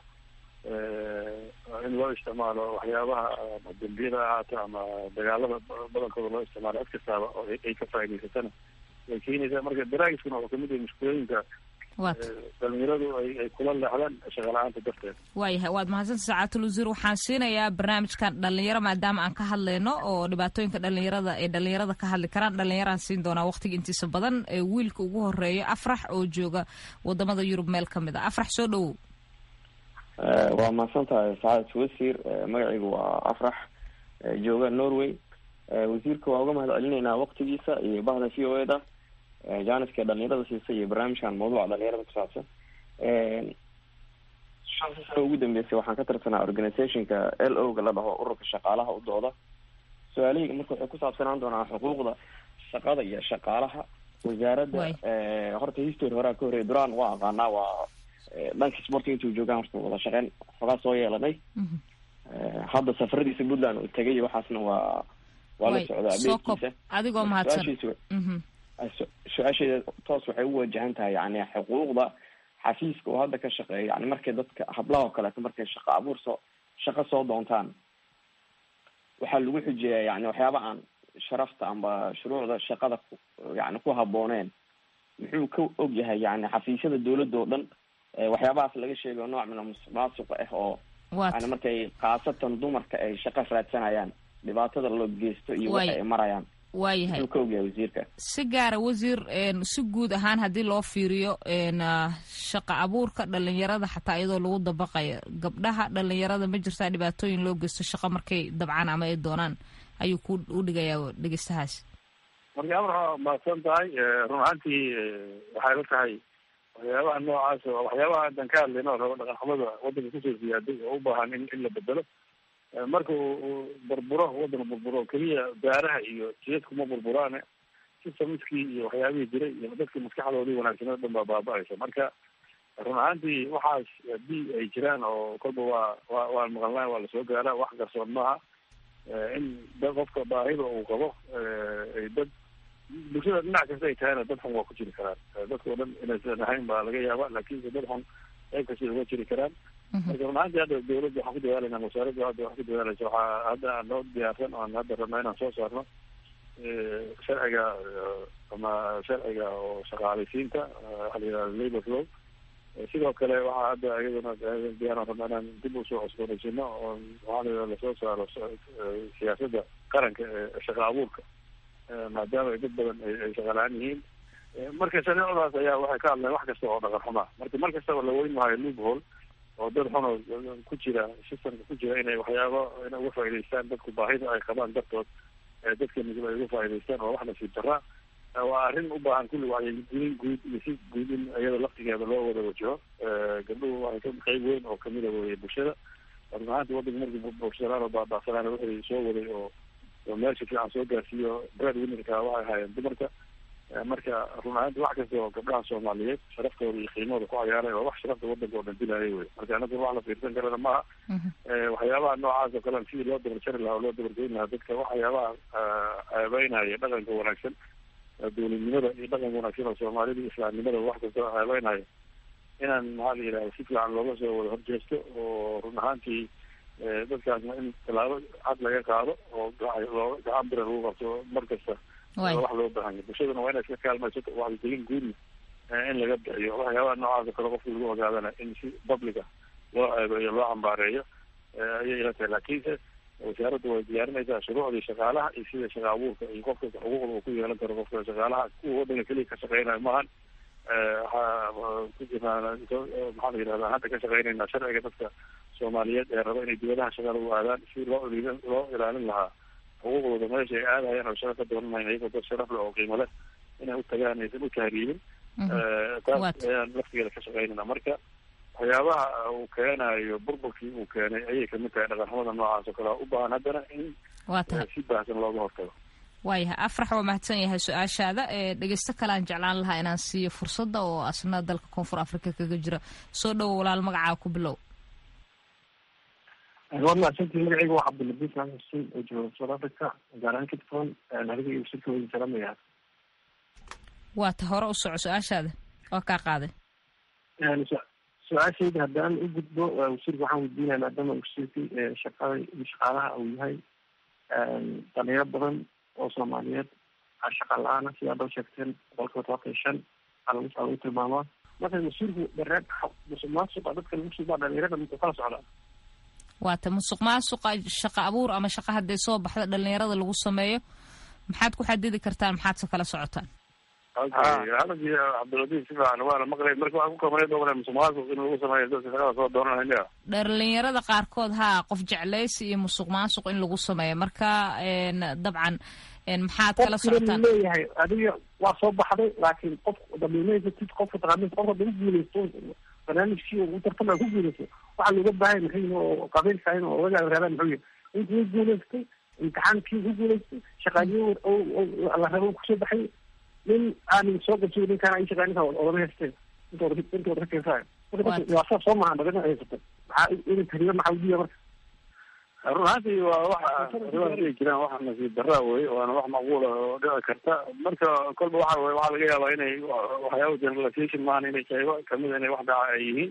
in loo isticmaalo waxyaabaha dembiyada ahaato ama dagaalada badankooda loo isticmaalo cid kastaaba oo ay ka faa'idaysatana way keenaysaa marka daraagiskuna wuxuu kamid yahay mushkulooyinka dhalinyaradu ay kula leexdaan shaqala-aanta darteed waayahay waad mahadsanta sacaatul wasiir waxaan siinayaa barnaamijkan dhalinyaro maadaama aan ka hadlayno oo dhibaatooyinka dhalinyarada ee dhalinyarada ka hadli karaan dhalinyaraan siin doonaa waqtiga intiisa badan ee wiilka ugu horeeya afrax oo jooga wadamada yurub meel ka mid a afrax soo dhowow waa mahadsan tahay sacaadat wasiir magacaygu waa afrax jooga norway wasiirka waa uga mahad celinaynaa waqtigiisa iyo bahda v o e da janiska dhalinyarada siisa iyo barnaamijkan mawduuca dhalinyarada ku saabsan shantii sano ugu dambeysay waxaan ka tirsanaa organizationka l o ga la dhaho ururka shaqaalaha u dooda su-aalahayga marka waxay ku saabsanaan doonaa xuquuqda shaqada iyo shaqaalaha wasaaradda horta history horaa ka horreya duraan waa aqaanaa waa dhanka sportiga intuu joogaan horta wada shaqeyn xogaa soo yeelanay hadda safaradiisa puntland uu tegay waxaasna waa waa la socdaa abeedkiisa adigoo mahadsan su-aasheeda toos waxay u wajahan tahay yani xuquuqda xafiiska oo hadda ka shaqeeya yani markay dadka hablaha oo kaleeto markay shaqo abuur soo shaqo soo doontaan waxaa lagu xujeeyaa yani waxyaaba aan sharafta amba shuruucda shaqada yani ku habooneen muxuu ka og yahay yani xafiisyada dawladda oo dhan waxyaabahaas laga sheegayo nooc mina musuqmaasuqa ah oo yani markay khaasatan dumarka ay shaqo raadsanayaan dhibaatada loo geysto iyo waxa ay marayaan waayahay muxuu ka ogyahay wasiirka si gaara wasiir si guud ahaan haddii loo fiiriyo shaqa abuurka dhalinyarada xataa iyadoo lagu dabaqayo gabdhaha dhalinyarada ma jirtaa dhibaatooyin loo geysto shaqa markay dabcaan ama ay doonaan ayuu ku u dhigayaa dhegeystahaas marka amar mahadsan tahay run ahaantii waxay la tahay waxyaabaha noocaas oo waxyaabaha haddan ka hadlayno rabo dhaqanxumada waddanka kusoo ziyaaday oo u baahan in in la bedelo marka uu burburo waddan burburo keliya daaraha iyo jiyadku ma burburaane systemskii iyo waxyaabihii jiray iyo dadkii maskaxdoodii wanaagsanada o dhan baa baaba-aysa marka run ahaantii waxaas haddii ay jiraan oo kolba waa wa waan maqalnaa waa lasoo gaaraa wax qarsoon maaha in da qofka baahida uu qabo ay dad bulshada dhinac kasta ay tahayna dad xun waa ku jiri karaan dadka o dhan inaysan ahayn baa laga yaaba laakiinse dad xun qayb kasta uga jiri karaan marka run ahaantii hadda dawladda waxaan ku dadaalayna wasaaradda hadda wax ku dadaalaysa waxaa hadda aan noo diyaarsan oan hadda rabnaa inaan soo saarno sharciga ama sharciga oo shaqaalaysiinta waxa la yihahda labor law sidoo kale waxaa hadda iyaduna diyaaran rabnaa inaan dib usoo cusboonaysiino oo waxaa la yihahda lasoo saaro siyaasadda qaranka ee shaqa abuurka maadaama ay dad badan ay shaqalaan yihiin marka shareecadaas ayaa waxay ka hadleen wax kasta oo dhaqan xumaa marka mar kastaba la weyn maayo loophole oo dad xun oo ku jira systemka ku jira inay waxyaabo inay uga faa'idaystaan dadku baahida ay qabaan dartood dadka nugul ay uga faa'idaystaan oo wax nasiib daraa waa arrin u baahan kulli wacyigelin guud iyo si guud in iyada laftigeeda loo wada wajaho gabdhuhu waxay ka qayb weyn oo kamida weye bulshada run ahaanti waddanka markii burshalaan oo baaba'sanaan wixii soo waday oo oo meesha fiican soo gaarsiiyo bread winnerka waxay ahaayeen dumarka marka run ahaanti wax kasta oo gabdhaha soomaaliyeed sharaftooda iyo qiimahooda ku cayaaray waa wax sharafta waddanka oo dhan dilaayay wey marka anagu wax la fiirsan karana maaha waxyaabaha noocaas oo kale sidii loo dabarjari lahaa oo loo dabargoyn lahaa dadka waxyaabaha ceebeynaya dhaqanka wanaagsan dowladnimada iyo dhaqanka wanaagsan oo soomaalida iyo islaamnimada wax kasta ceebeynaya inaan maxaa la yidhahda si fiican looga soo wada horjeesto oo run ahaantii dadkaasna in tallaabo cad laga qaado oo loo gacan bira lagu qabto mar kasta wax loo baahanya bulshaduna waa inay iska kaalmaysato wacyigelin guudna in laga bixiyo waxyaabaha noocaas oo kale qofki lagu ogaadana in si publica loo ceebeeyo loo cambaareeyo ayay ila tahay laakiinse wasaaraddu way diyaarinaysaa shuruucdii shaqaalaha iyo sida shaqa abuurka iyo qofka xuquuqda uu ku yeelan karo qofka shaqaalaha kuwa waddanka keliya ka shaqeynayo maahan waxaa ku jirnaa maxaa la yidhahdaa hadda ka shaqeynaynaa sharciga dadka soomaaliyeed ee raba inay dibadaha shaqada u aadaan si loo loo ilaalin lahaa xuquuqdooda meesha ay aadayaan oo shaqa ka doonanayn iyagoo dad sharaf leh oo qiimo leh inay u tagaan aysan u tahriibin taas ayaan laftigeeda ka shaqeynayna marka waxyaabaha uu keenayo burburkii uu keenay ayay kamid tahay dhaqanxumada noocaas oo kale u baahan haddana in si baahsan looga hortago waayahay afrax waa mahadsan yahay su-aashaada ee dhegeysto kale aan jeclaan lahaa inaan siiyo fursadda oo asna dalka koonfur africa kaga jira soo dhowo walaal magacaa ku bilow waad mahadsantii magacayga waa cabdilabis maxamed xuseen oo jooga south africa gaar ahaan cape town adiga iyo wasiirka wadi salamaya waa ta hore u soco su-aashaada waa kaa qaaday su-aashayda haddaan u gudbo wasiirka waxaan weydiinaya maadaama wasiirkii shaqada iyo shaqaalaha uu yahay dhalinyaro badan oo soomaaliyeed shaqa la-aana sidaa doo sheegteen boqolkiiba todobaatan iyo shan aa lagu saa lagu tilmaamaa marka mas-uulku dareen musuq maasuqa dadka lagu subaa dhalinyarada muxuu kala socdaa waata musuq maasuqa shaqo abuur ama shaqa hadday soo baxda dhalinyarada lagu sameeyo maxaad ku xadidi kartaan maxaad se kala socotaan hadalkii cabdiladiif si fiican waana maqlay marka waxaan ku kabanay doona musuq maasuq in lagu sameeyo dadka shaqada soo dooranaya dhalinyarada qaarkood haa qof jeclaysi iyo musuq maasuq in lagu sameeyo marka dabcan maxaad kala socotaan leeyahay adiga waa soo baxday laakiin qof damiimaysatid qofka taqaanid qofka dama guuleysto barnaamijkii u tartama ku guuleysto waxaa looga baahay maxay oo qabiilka in ogaga raadaan muxuu yahay intii u guuleystay imtixaankii ku guuleystay shaqaaliyo la rabo kusoo baxay nin aanin soo qabsay ninkaan ay shaqaaninka odama haysteen intooda intooda ka keensayo marka waa saa soo maha dhagana haysata maxaa in tariyo maxaa udiya marka run ahaantii waa waxa arrimaha dhihi jiraan waxa nasiib daraa wey waana wax macquula oo dhici karta marka kolba waxa wey waxaa laga yaabaa inay waxyaaba generalization maahan inay qaybo kamid inay wax dhaca ay yihiin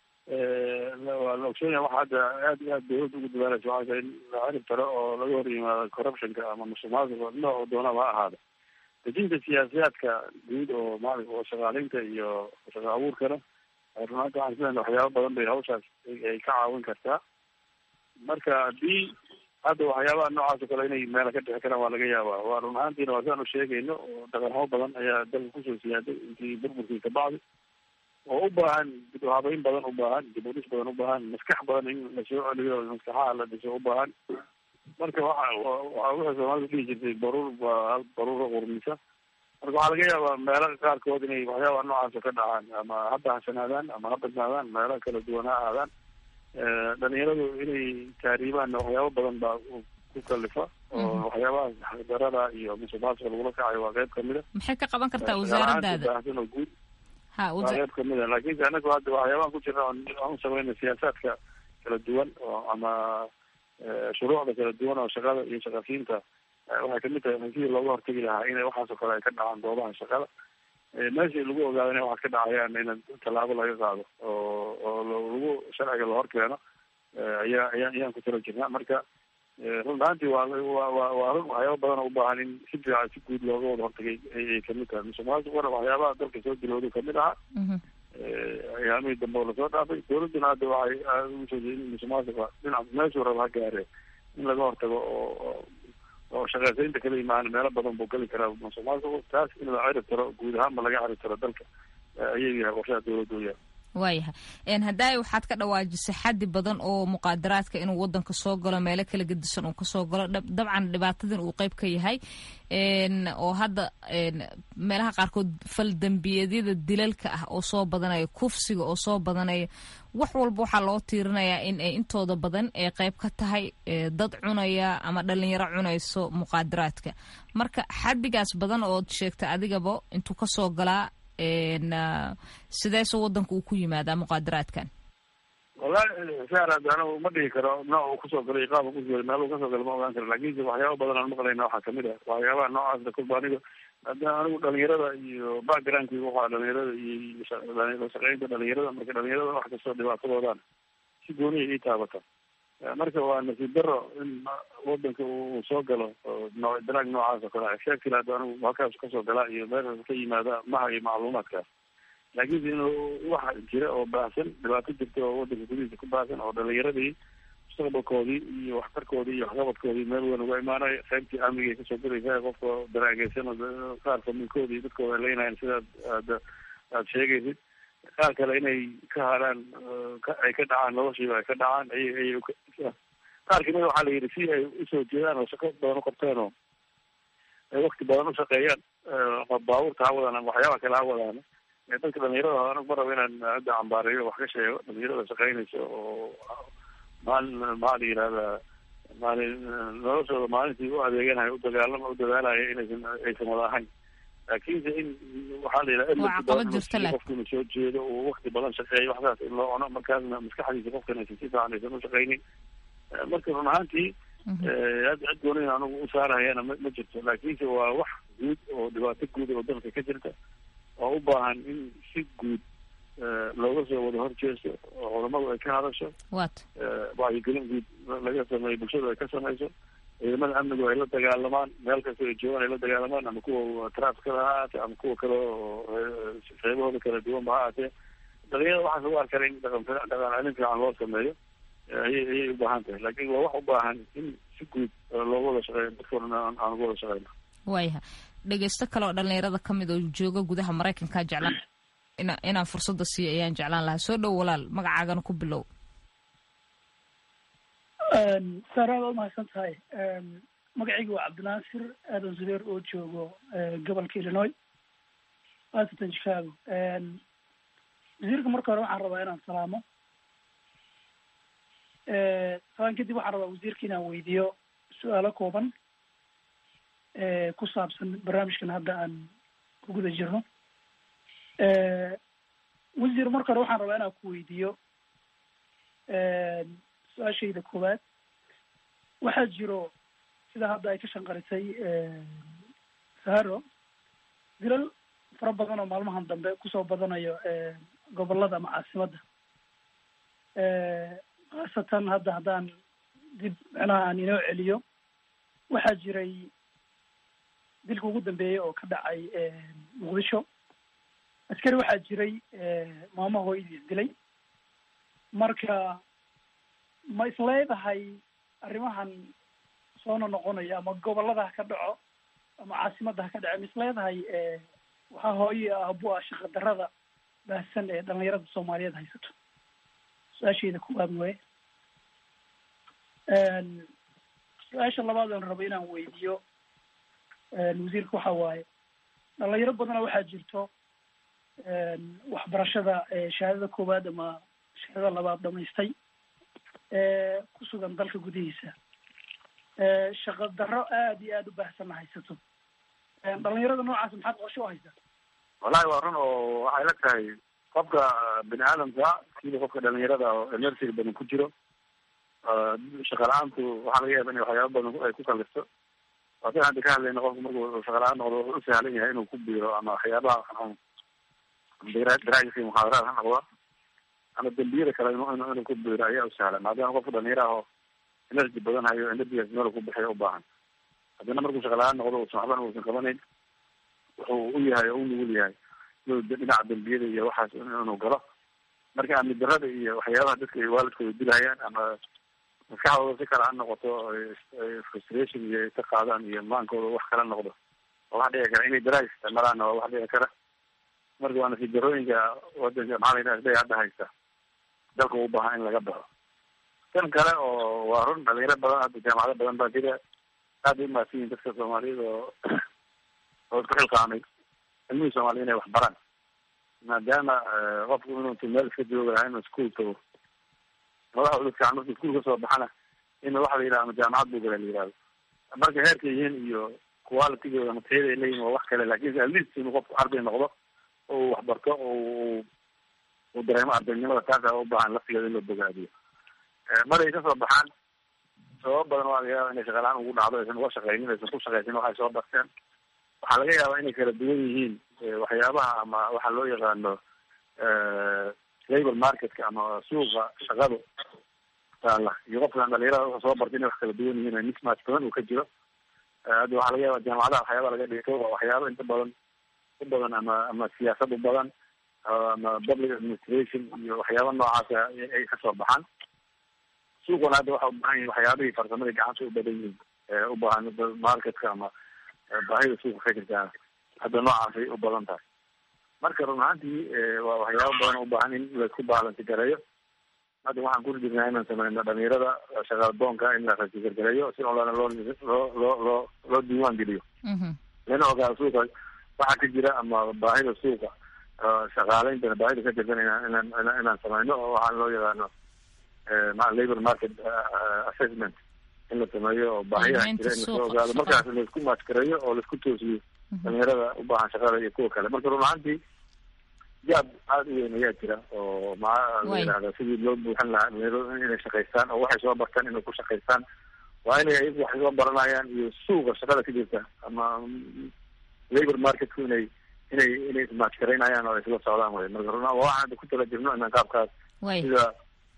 waa la ogsoonaya waxa hadda aad iyo aad dawladda ugu dadaalaysa waxaa tahay in la cirib taro oo laga hor yimaado corruptionka ama musuq maasuqa nooc doonaba ha ahaada dejinta siyaasiyaadka guud oo maali oo shaqaaleynta iyo shaqo abuurkana run ahaanti waxaan isleeyahay waxyaaba badan bay hawshaas ay ka caawin kartaa marka haddii hadda waxyaabaha noocaas oo kale inay meela ka dhixi karaan waa laga yaabaa waa run ahaantiina waa sidaan u sheegayno oo dhaqanxamo badan ayaa dalka kusoo siyaaday intii burburkii ka bacdi oo u baahan dib u habeyn badan u baahan dib u dhis badan u baahan maskax badan in lasoo celiyo maskaxaha la dhiso u baahan marka waxa waa wixii soomaalida dhihi jirtay baruur baa baruura qurmisa marka waxaa laga yaabaa meelo qaarkood inay waxyaaba noocaas oo ka dhacaan ama ha bahsanaadaan ama ha badnaadaan meelo kala duwan ha ahaadaan dhalinyaradu inay taariibaan waxyaabo badan baa ku kalifa oo waxyaabaha xaqdarada iyo musuqmaasuqa lagula kacayo waa qayb kamid a maxay ka qaban kartaa wasaaradaada baahsan oo guud ha waa qayb kamid a laakiinse anagu hadda waxyaabahan ku jirna aan u samayna siyaasaadka kala duwan oo ama shuruucda kala duwan oo shaqada iyo shaqasiinta waxay kamid tahay sidii looga hortegi lahaa in waxaas oo kale ay ka dhacaan goobaha shaqada meeshii lagu ogaado inay wax ka dhacayaan in tallaabo laga qaado oo oo lagu sharciga lahor keeno ayaa ayaa ayaan ku tala jirnaa marka run ahaantii waa waa waa waa run waxyaaba badan oo u baahan in si fiican si guud looga wada hortagay ayay kamid tahay musuq maasuqana waxyaabaha dalka soo dilooday kamid ahaa ayaamihii dambe oo lasoo dhaafay dawladduna hadda waxay ugu soo jeedin musuq maasuqa dhinac meeshuu raba ha gaare in laga hortago oo oo shaqeysaynta kala imaan meelo badan buu geli karaa musuq maasuqu taas in la cirib taro guud ahaanba laga cirib taro dalka ayay yahay qorshaha dawladda u yahay waayahay haddaay waxaad ka dhawaajisay xaddi badan oo muqaadaraadka inuu wadanka soo galo meelo kala gedisan uu kasoo galo dabcan dhibaatadan uu qeyb ka yahay oo hadda meelaha qaarkood fal dembiyeedyada dilalka ah oo soo badanaya kufsiga oo soo badanaya wax walba waxaa loo tiirinayaa in ay intooda badan ee qeyb ka tahay dad cunaya ama dhalinyaro cunayso muqaadaraadka marka xaddigaas badan ood sheegta adigaba intuu kasoo galaa sideese wadanka uu ku yimaadaa muqaadaraadkan wallahi saar hadda anigu ma dhihi karo nooc uu kusoo galay qaab kusoo galay meel uu kasoo galay ma ogaan karo lakinse waxyaaba badan aan maqlayna waxaa kamid ah waxyaabaha noocaasda kolba aniga hadda anigu dhalinyarada iyo backgroundkii waxaa dhalinyarada iyo la shaqeynta dhalinyarada marka dhalinyarada wax kastoo dhibaatadoodaan si gooniya ii taabata marka waa nasiib daro in wadanka uu soo galo noo dalaag noocaas oo kale sheegti hadda anigu halkaas kasoo galaa iyo meeshaas ka yimaada maha iyo macluumaadkaas laakiinse inuu waxa jira oo baahsan dhibaato jirta oo wadanka gudihiisa ku baahsan oo dhalinyaradii mustaqbalkoodii iyo waxtarkoodii iyo waxqabadkoodii meel weyn uga imaanayo qaybtii amniga ay kasoo gelaysa qofka daraageysan qaar familkoodii dadkooda leynayan sidaad aad aad sheegaysid qaar kale inay ka haraan ay ka dhacaan noloshiiba ay ka dhacaan ay ay qaar kamida waxaa la yidhi si ay usoo jeedaan oo shaqo badan uqabteen oo ay wakti badan ushaqeeyaan baabuurta ha wadaan ama waxyaaba kale ha wadaan dadka dhalinyarada anigu ma rabo inaan hadda cambaareeyo wax ka sheego dhalinyarada shaqeynaysa oo maalin maxaa la yihahdaa maalin noloshooda maalintii u adeeganayo u dagaalama u dadaalaya inaysan aysan wada ahayn laakiinse in waxaa la yidhaha qofka inuu soo jeedo uu wakti badan shaqeeyo waxsaas in loo cuno markaasna maskaxdiisa qofkan aysan si fiican aysan ushaqeynin marka run ahaantii hadda cid gooniin anigu u saarahayana ma ma jirto laakiinse waa wax guud oo dhibaato guud oo dalka ka jirta oo u baahan in si guud looga soo wada horjeesto oo culamadu ay ka hadasho wat wacyigelin guud laga sameeyo bulshadu ay ka sameyso ciidamada amnigu ay la dagaalamaan meel kasta ay joogaan ay la dagaalamaan ama kuwa trafkada ha ahaatee ama kuwa kale oo qeybahooda kala duwanba ha ahaatee dhalinyarada waxaa lagu arkaa in dhaqan dhaqan celin fiican loo sameeyo ayay ayay u baahan tahay laakiin waa wax u baahan in si guud looga wada shaqeeyo dadka odhan aan aan uga wada shaqeyno waayaha dhegeysto kale oo dhalinyarada ka mid oo jooga gudaha maraykanka jeclaan ina inaan fursadda siiyo ayaan jeclaan lahaa soo dhow walaal magacaagana ku bilow saaraad waa umahadsan tahay magacayga waa cabdinaasir aadan zubeer oo joogo gobolka illinois washington chicago wasiirka marka hore waxaan rabaa inaan salaamo salaan kadib waxaan rabaa wasiirka inaan weydiiyo su-aalo kooban ku saabsan barnaamijkan hadda aan ku guda jirno wasiir marka hore waxaan rabaa inaan ku weydiiyo su-aashayda koowaad waxaa jiro sida hadda ay ka shanqarisay saharo dilal fara badan oo maalmahan dambe kusoo badanayo gobolada ama caasimadda khaasatan hadda haddaan dib micnaha aan inoo celiyo waxaa jiray dilka ugu dambeeyey oo ka dhacay muqdisho askari waxaa jiray maamo hooyadiis dilay marka ma isleedahay arrimahan soona noqonayo ama gobolada ha ka dhaco ama caasimadda ha ka dhaco ma isleedahay waxaa hooye abu ah shaqa darada baahsan ee dhalinyarada soomaaliyeed haysato su-aashayda koowaad waye su-aasha labaad oon rabo inaan weydiiyo wasiirka waxa waaye dhalinyaro badana waxaa jirto waxbarashada shahaadada koowaad ama shahaadada labaad dhamaystay ku sugan dalka gudihiisa shaqa darro aada iyo aada u baahsanna haysato dhalinyarada noocaas maxaad qorsho u haysaa wallahi waa run oo waxay la tahay qofka bini aadamka sida qofka dhalinyarada oo emersiga badan ku jiro shaqa la-aantu waxaa laga yaaba in waxyaaba badan ay ku kalisto waasin hadda ka hadlayna qofku markuu shaqa la-aan noqdo wuxuu u sahlan yahay inuu ku biiro ama waxyaabaha daraajka muxaadaraad ha noqdo ama dembiyada kale inu inuu ku biiro ayaa u sahlan maadaama qofka dhalinyara ah oo energy badan hayo energigaas meel ku bixiyo u baahan haddana markuu shaqa la-aan noqdo uusan waxbana uusan qabanayn wuxuu u yahay oo u nugul yahay inuu dhinaca dembiyada iyo waxaas inuu galo marka amni darada iyo waxyaabaha dadka ay waalidkooda dilhayaan ama maskaxdooda si kale ha noqoto frustration iyo ay ka qaadaan iyo maankooda wax kala noqdo oo wax dhici kara inay daraag isticmaalaan waa wax dhici kara marka waa nasiib darooyinka wadanka maxaa la yidhaha hadda haysta dalka u baahan in laga baxo tan kale oo waa run dhalinyaro badan hadda jaamacado badan baa jira aad bay umahadsan yihin dadka soomaaliyada oo oo isku xilqaamay cilmihii soomaaliya inay wax baraan maadaama qofku inuutu meel iska jooga lahaa inuu iskuol tago madaxa uda fiican markuu iskuol kasoo baxana in waxa la yidhaha ama jaamacad buu gala la yihahdo marka heerka yihiin iyo qualitygooda ama tayada ay leeyihin waa wax kale lakin at least inuu qofku arday noqdo oo uu waxbarto oo uu dareemo ardaynimada taasa u baahan laftigeeda in loo bogaadiyo maray kasoo baxaan sababo badan waa laga yaaba inay shaqalaan ugu dhacdo aysan uga shaqeynin aysan ku shaqeysin waxay soo barteen waxaa laga yaabaa inay kala duwan yihiin waxyaabaha ama waxa loo yaqaano labor marketka ama suuqa shaqadu taala iyo qofkan dhalinyarada soo bartay inay wax kala duwan yihiin mismatch badan uu ka jiro hadda waxaa laga yaaba jaamacadaha waxyaaba laga dhigto waa waxyaaba inta badan u badan ama ama siyaasad u badan ama public administration iyo waxyaaba noocaasa ay kasoo baxaan suuquna hadda waxa u baahan yihin waxyaabihii farsamadii gacanta u badan yihiin u baahan marketka ama baahida suuqa ka jirtaa hadda noocaasay u badan tahay marka run ahaantii waa waxyaaba badan u baahan in laisku baalansi gareeyo hadda waxaan kuli jirnaa inaan sameyno dhalinyarada shaqadoonka in la rasigargareeyo si olana loo loo loo loo loo diiwaan geliyo lana ogaado suuqa waxa ka jira ama baahida suuqa shaqaaleyntana baahida ka jirtan inaan inaan inaan sameyno oo waxaan loo yaqaano labor market assessment in la sameeyo oo baahiyaha jira in lasoo ogaado markaas laisku maaskareeyo oo laisku toosiyo dhalinyarada u baahan shaqada iyo kuwa kale marka run ahaantii jaab aada u weyn ayaa jira oo maa la yidhahda sidii loo buuxin lahaa dhalinyaradu inay shaqaystaan oo waxay soo bartaan inay ku shaqaystaan waa inay ayagu wax soo baranayaan iyo suuqa shaqada ka jirta ama labor marketku inay inay inay ismaajkaraynayaan oo isla socdaan wey marka run waxaan hadda ku tala jirno inaan qaabkaas sida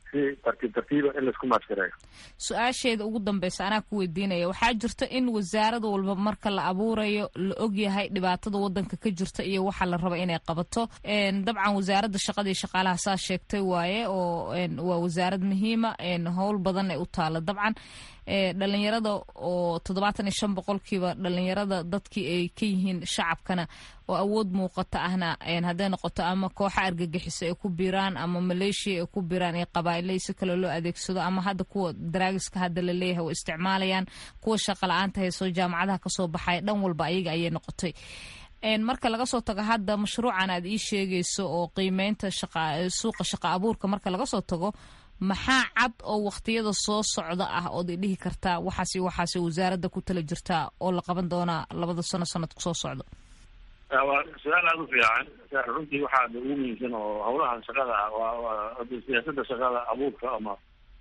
si tartiib tartiiba in laisku maaskareeyo su-aasheeda ugu dambeysa anaa ku weydiinaya waxaa jirta in wasaarad walba marka la abuurayo la ogyahay dhibaatada wadanka ka jirta iyo waxa la raba inay qabato dabcan wasaaradda shaqada iyo shaqaalaha saa sheegtay waaye oo waa wasaarad muhiima howl badan ay u taala dabcan dhalinyarada oo toddobaatan iyo shan boqolkiiba dhalinyarada dadkii ay ka yihiin shacabkana oo awood muuqata ahna hadday noqoto ama kooxa argagixiso ay ku biiraan ama maleeshiya ay ku biiraan iyo qabaa'ilay si kale loo adeegsado ama hadda kuwa daraagiska hadda la leeyahay oo isticmaalayaan kuwa shaqa la-aanta hayso jaamacadaha kasoo baxaya dhan walba ayaga ayay noqotay marka laga soo tago hadda mashruucan aad ii sheegayso oo qiimeynta suuqa shaqa abuurka marka laga soo tago maxaa cad oo waqtiyada soo socda ah ood idhihi kartaa waxaas waxaas wasaaradda ku tala jirtaa oo la qaban doonaa labada sano sanadku soo socdo waa su-aal aada u fiican runtii waxaa ugu muhiimsan oo hawlaha shaqada ah waa siyaasada shaqada abuurka ama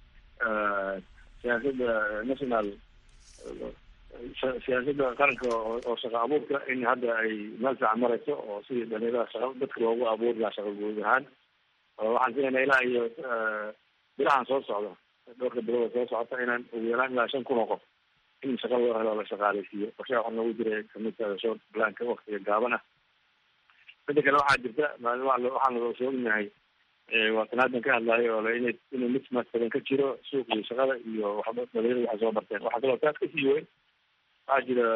siyaasada national siyaasada qaranka oo shaqa abuurka in hadda ay meel fiican marayso oo sidii dhalinyarada shaqa dadka loogu abuuri lahaa shaqa guud ahaan waxaan filaynaa ilaa iyo bilahan soo socda dhowrka bilooda soo socota inaan ugu yaraan ilaa shan kun oo qof in shaqa loo helo la shaqaaleysiiyo qorshaha waxaa noogu jira kamidka short planka waktiga gaaban ah mida kale waxaa jirta waxaan soo ognahay waatan haddan ka hadlayo oo ina inuu mismatch badan ka jiro suuqii shaqada iyo waxba dhalinyarada waxay soo barteen waxaa kaloo taas kasii weyn waxaa jira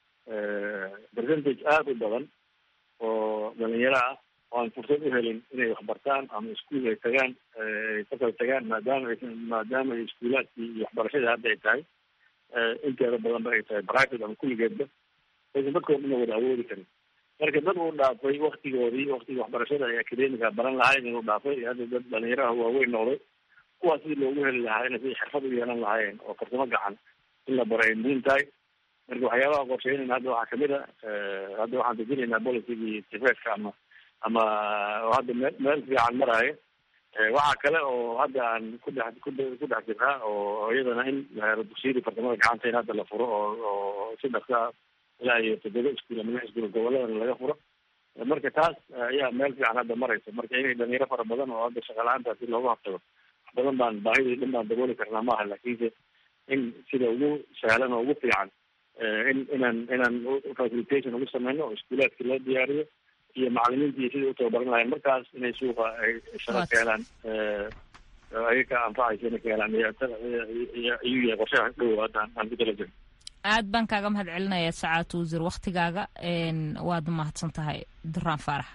percentage aada u badan oo dhalinyaro ah oo aan fursad u helin inay waxbartaan ama iskuol ay tagaan ay kasal tagaan maadaama ay maadaama ay iskuulaadkii iyo waxbarashadii hadda ay tahay inteeda badanba ay tahay private ama kulligeedba aysan dadkoo dhan wada awoodi karin marka dad uu dhaafay waktigoodii waktigii waxbarashada ay academica baran lahayn inuu dhaafay hadda dad dhalinyaraha waaweyn noqday kuwaas sidii loogu heli lahaa inay si xirfad u yeelan lahaayeen oo farsamo gacan in la baro ay muhiim tahay marka waxyaabaha qorsheynayna hadda waxaa kamid a hadda waxaan dejinaynaa policygii tifeedka ama ama oo hadda meel meel fiican maraayo waxaa kale oo hadda aan ku dhex ku ku dhex jirnaa oo iyadana in dugsiyadii farsamada gacanta in hadda la furo oo oo si dhaqsa ilaa iyo toddoba iskuul ama lix iskuul goboladana laga furo marka taas ayaa meel fiican hadda maraysa marka inay dhalinyaro fara badan oo hadda shaqa la-aanta si looga hortago wax badan baan baahidii dhan baan dabooli karnaa maaha laakiinse in sida ugu sahlan oo ugu fiican in inaan inaan facilitation ugu sameyno oo iskuulaadkii loo diyaariyo iyo macalimiintii sidai utababaran lahayn markaas inay suuqa ay shaqo ka helaan ayaga ka anfacaysa inay ka helaan ayuu yahay qorshaha dhow hadda aan ku tala jirno aad baan kaaga mahad celinayaa sacaad wasiir waktigaaga waad mahadsan tahay duraan faarax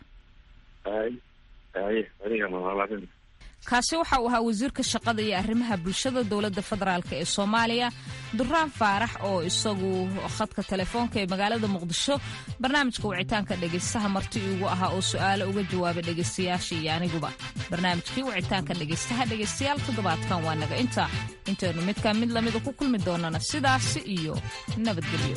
kaasi waxa uu ahaa wasiirka shaqada iyo arrimaha bulshada dowladda federaalk ee soomaaliya duraan faarax oo isagu khadka telefoonka ee magaalada muqdisho barnaamijka wicitaanka dhegaystaha marti iigu ahaa oo su-aalo uga jawaabay dhegaystayaasha iyo aniguba barnaamijkii wicitaanka dhegaystaha dhegaystayaal toddobaadkan waa naga inta intaynu midkaa mid lamida ku kulmi doonana sidaasi iyo nabadgelyo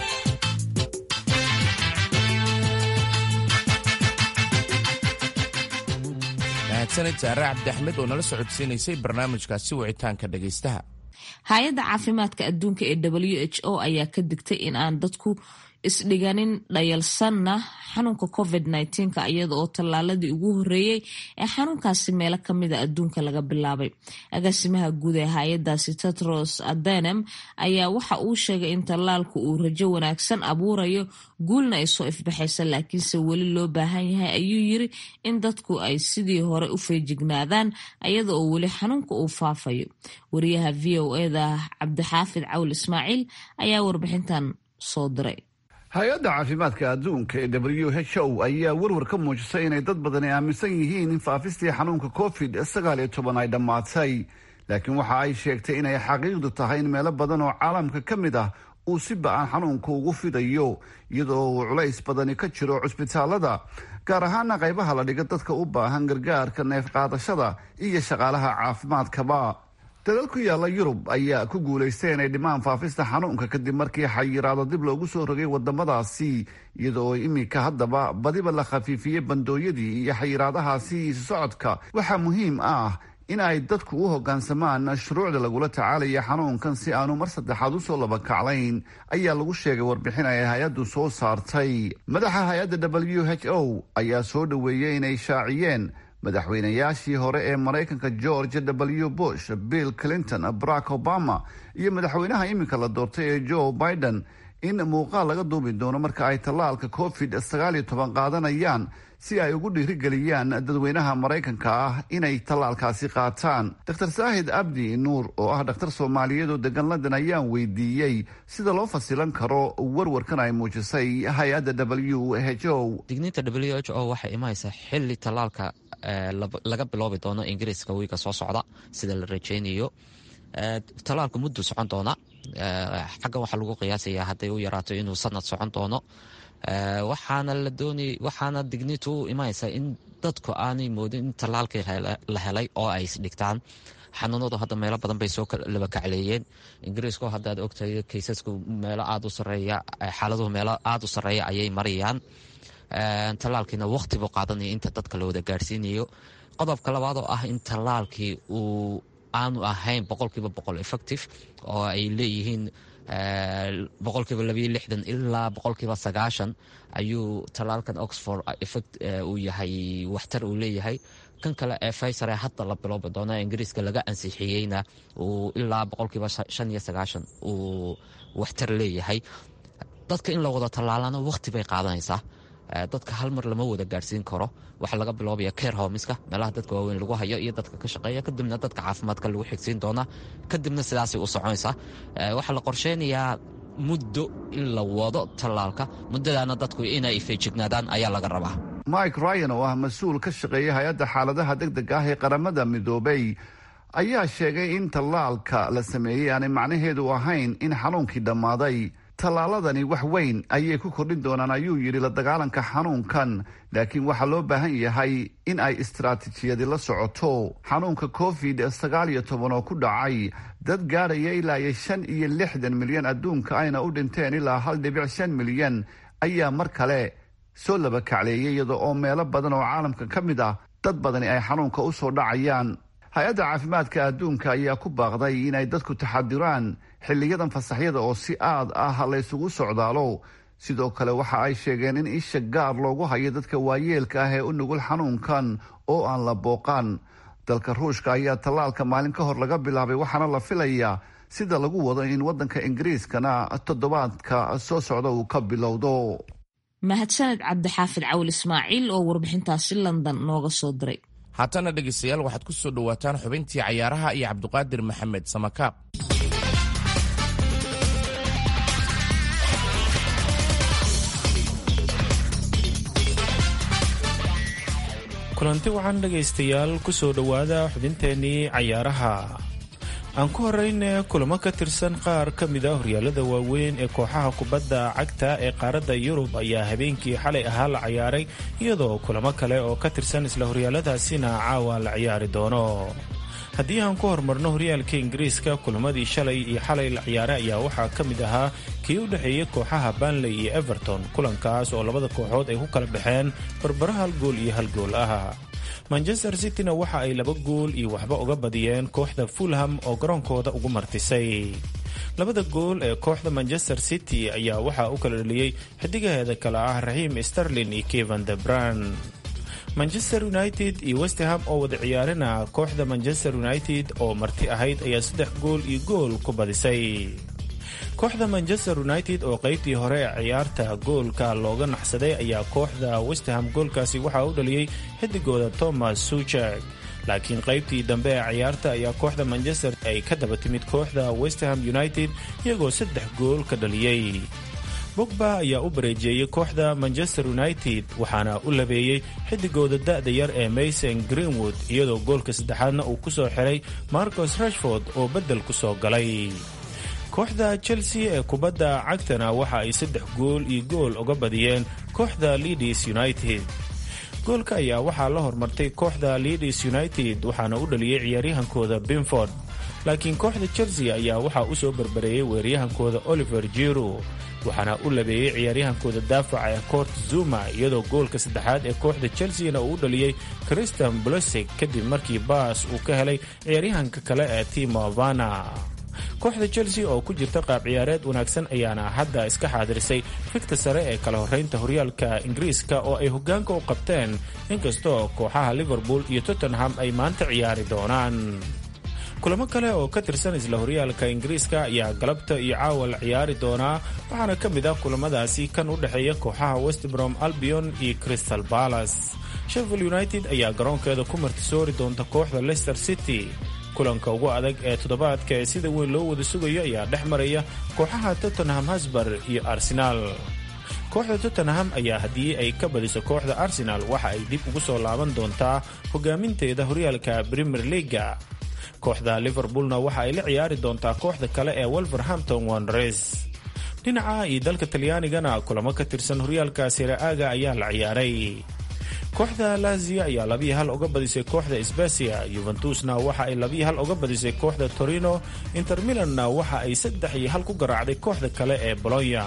mahadsanid saare cabdi axmed oo nala socodsiinaysay barnaamijkaasi wicitaanka dhegaystaha hay-adda caafimaadka adduunka ee w h o ayaa ka digtay in aan dadku isdhiganin dhayalsanna xanuunka covid nka iyada oo tallaaladii ugu horeeyey ee xanuunkaasi meelo kamida adduunka laga bilaabay agaasimaha guud ee hay-adaasi tetros adenem ayaa waxa uu sheegay in tallaalku uu rajo wanaagsan abuurayo guulna ay soo ifbaxaysa laakiinse weli loo baahan yahay ayuu yiri in dadku ay sidii hore u feejignaadaan iyada oo weli xanuunka uu faafayo wariyaha v o eda cabdixaafid cawl ismaaciil ayaa warbixintan soo diray hay-adda caafimaadka adduunka ee w h o ayaa warwar ka muujisay inay dad badani aaminsan yihiin in faafistii xanuunka covid sagaal iyo toban ay dhammaatay laakiin waxa ay sheegtay inay xaqiiqdu tahay in meelo badan oo caalamka ka mid ah uu si ba-an xanuunka ugu fidayo iyadoo uu culays badani ka jiro cusbitaalada gaar ahaana qaybaha la dhiga dadka u baahan gargaarka neef qaadashada iyo shaqaalaha caafimaadkaba dalal ku yaalla yurub ayaa ku guulaystay inay dhimaan faafista xanuunka kadib markii xayiraado dib loogu soo rogay wadamadaasi iyadoo iminka haddaba badiba la khafiifiyey bandooyadii iyo xayiraadahaasi isu socodka waxaa muhiim ah in ay dadku u hoggaansamaan shuruucda lagula tacaalaya xanuunkan si aanu mar saddexaad usoo labakaclayn ayaa lagu sheegay warbixin ay hay-addu soo saartay madaxa hay-adda w h o ayaa soo dhoweeyey inay shaaciyeen madaxweynayaashii hore ee maraykanka george w bush bill clinton barack obama iyo madaxweynaha iminka la doortay ee joe biden in muuqaal laga duubi doono marka ay tallaalka covid sagaal iyo toban qaadanayaan si ay ugu dhiirigeliyaan dadweynaha maraykanka ah inay tallaalkaasi qaataan dr saahid abdi nuur oo ah dhakhtar soomaaliyeed oo degan london ayaan weydiiyey sida loo fasilan karo warwarkan ay muujisay hay-adda w h o digniinta w h o waxay imanaysaa xili tallaalka laga biloobi doono ingiriiska wiiga soo socda sida la rajeynayo tallaalku muddu socon doona xaggan waxaa lagu qiyaasayaa hadday u yaraato inuu sanad socon doono waxaana la doonay waxaana digniintu u imanaysaa in dadku aanay moodin in tallaalkii la helay oo ay isdhigtaan xanuunadu hadda meelo badan bay soo laba kacleeyeen ingiriisku haddaad ogtahay kaysasku meelo aada u sareeya xaaladuhu meelo aada u sarreeya ayay marayaan tallaalkiina waqti buu qaadanaya inta dadka la wada gaarhsiinayo qodobka labaad oo ah in tallaalkii uu aanu ahayn boqolkiiba boqol effective oo ay leeyihiin boqolkiiba labayo lixdan ilaa boqolkiiba sagaashan ayuu tallaalkan oxford effect uu yahay waxtar uu leeyahay kan kale ee faysar ee hadda la biloobi doona ingiriiska laga ansixiyeyna uu ilaa boqolkiiba shan iyo sagaashan uu waxtar leeyahay dadka in la wada tallaalana waqti bay qaadanaysaa dadka hal mar lama wada gaadhsiin karo waxaa laga biloobaya care homiska meelaha dadka waaweyn lagu hayo iyo dadka ka shaqeeya kadibna dadka caafimaadka lagu xigsiin doonaa kadibna sidaasay u soconaysaa waxaa la qorsheynayaa muddo in la wado tallaalka muddadaana dadku inay feejignaadaan ayaa laga rabaa mike ryan oo ah mas-uul ka shaqeeya hay-adda xaaladaha degdega ah ee qaramada midoobay ayaa sheegay in tallaalka la sameeyey aanay macnaheedu ahayn in xanuunkii dhammaaday tallaaladani wax weyn ayay ku kordhin doonaan ayuu yidhi la dagaalanka xanuunkan laakiin waxaa loo baahan yahay in ay istaraatiijiyadi la socoto xanuunka covid sagaal iyo toban oo ku dhacay dad gaadhaya ilaa iyo shan iyo lixdan milyan adduunka ayna u dhinteen ilaa hal dhibic shan milyan ayaa mar kale soo laba kacleeyay iyada oo meelo badan oo caalamka ka mid ah dad badani ay xanuunka u soo dhacayaan hay-adda caafimaadka adduunka ayaa ku baaqday inay dadku taxadiraan xiliyadan fasaxyada oo si aad ah laysugu socdaalo sidoo kale waxa ay sheegeen in isha gaar loogu hayo dadka waayeelka ah ee u nugul xanuunkan oo aan la booqan dalka ruushka ayaa tallaalka maalin ka hor laga bilaabay waxaana la filayaa sida lagu wado in waddanka ingiriiskana toddobaadka soo socda uu ka bilowdo mahadsaned cabdixaafid cawil ismaaciil oo warbixintaasi london nooga soo diray haatana dhegaystayaal waxaad ku soo dhowaataan xubintii cayaaraha iyo cabdiqaadir maxamed samakaab kulanti waxaan dhegaystayaal ku soo dhowaada xubinteennii cayaaraha aan ku horeyne kulamo ka tirsan qaar ka mid a horyaalada waaweyn ee kooxaha kubadda cagta ee qaaradda yurub ayaa habeenkii xalay ahaa la cayaaray iyadoo kulamo kale oo ka tirsan isla horyaaladaasina caawa la ciyaari doono haddii aan ku horumarno horyaalka ingiriiska kulamadii shalay iyo xalay la ciyaaray ayaa waxaa ka mid ahaa kii u dhexeeyey kooxaha banley iyo everton kulankaas oo labada kooxood ay ku kala baxeen barbaro hal gool iyo hal gool ah manchester cityna waxa ay laba gool iyo waxba uga badiyeen kooxda fulham oo garoonkooda ugu martisay labada gool ee kooxda manchester city ayaa waxaa u kala dheliyey xidigaheeda kale ah raxiim sterlin iyo kevan de bran manchester united iyo westham oo wada ciyaarina kooxda manchester united oo marti ahayd ayaa saddex gool iyo gool ku badisay kooxda manchester united oo qaybtii hore ee ciyaarta goolka looga naxsaday ayaa kooxda westham goolkaasi waxaa u dhaliyey xidigooda thomas suchek laakiin qaybtii dambe ee ciyaarta ayaa kooxda manchester ay ka daba timid kooxda westham united iyagoo saddex gool ka dhaliyey bogba ayaa u bareejeeyey kooxda manchester united waxaana u labeeyey xidigooda da'da yar ee mason greenwood iyadoo goolka saddexaadna uu ku soo xiray marcos rashford oo beddel ku soo galay kooxda chelsea ee kubadda cagtana waxa ay saddex gool iyo gool uga badiyeen kooxda leadis united goolka ayaa waxaa la hormartay kooxda leadis united waxaana u dhaliyey ciyaaryahankooda binford laakiin kooxda chelsea ayaa waxaa u soo barbareeyey weeraryahankooda oliver jiro waxaana u labeeyey ciyaaryahankooda daafaca ee coort zuma iyadoo goolka saddexaad ee kooxda chelseana uu u dhaliyey christian blosig kadib markii baas uu ka helay ciyaaryahanka kale ee timo vana kooxda chelsea oo ku jirta qaab ciyaareed wanaagsan ayaana hadda iska xaadirisay fikta sare ee kala horeynta horyaalka ingiriiska oo ay hogaanka u qabteen inkastoo kooxaha liverpool iyo tottenham ay maanta ciyaari doonaan kulamo kale oo ka tirsan isla horyaalka ingiriiska ayaa galabta iyo caawa la ciyaari doonaa waxaana ka mid ah kulamadaasi kan u dhexeeya kooxaha westbrom albion iyo crystal palace sheffield united ayaa garoonkeeda ku martisoori doonta kooxda leicester city kulanka ugu adag ee toddobaadka ee sida weyn loo wada sugayo ayaa dhex maraya kooxaha tottenham hasbar iyo arsenaal kooxda tottenham ayaa haddii ay ka badiso kooxda arsenal waxa ay dib ugu soo laaban doontaa hogaaminteeda horyaalka premier leaga kooxda liverpoolna waxa ay la ciyaari doontaa kooxda kale ee wolverhampton wanres dhinaca iyo dalka talyaanigana kulamo ka tirsan horyaalka siraaga ayaa la ciyaaray kooxda lazio ayaa labiyi hal uga badisay kooxda sbasia yuventusna waxa ay labiyi hal uga badisay kooxda torino inter milanna waxa ay saddex iyo hal ku garaacday kooxda kale ee bolonya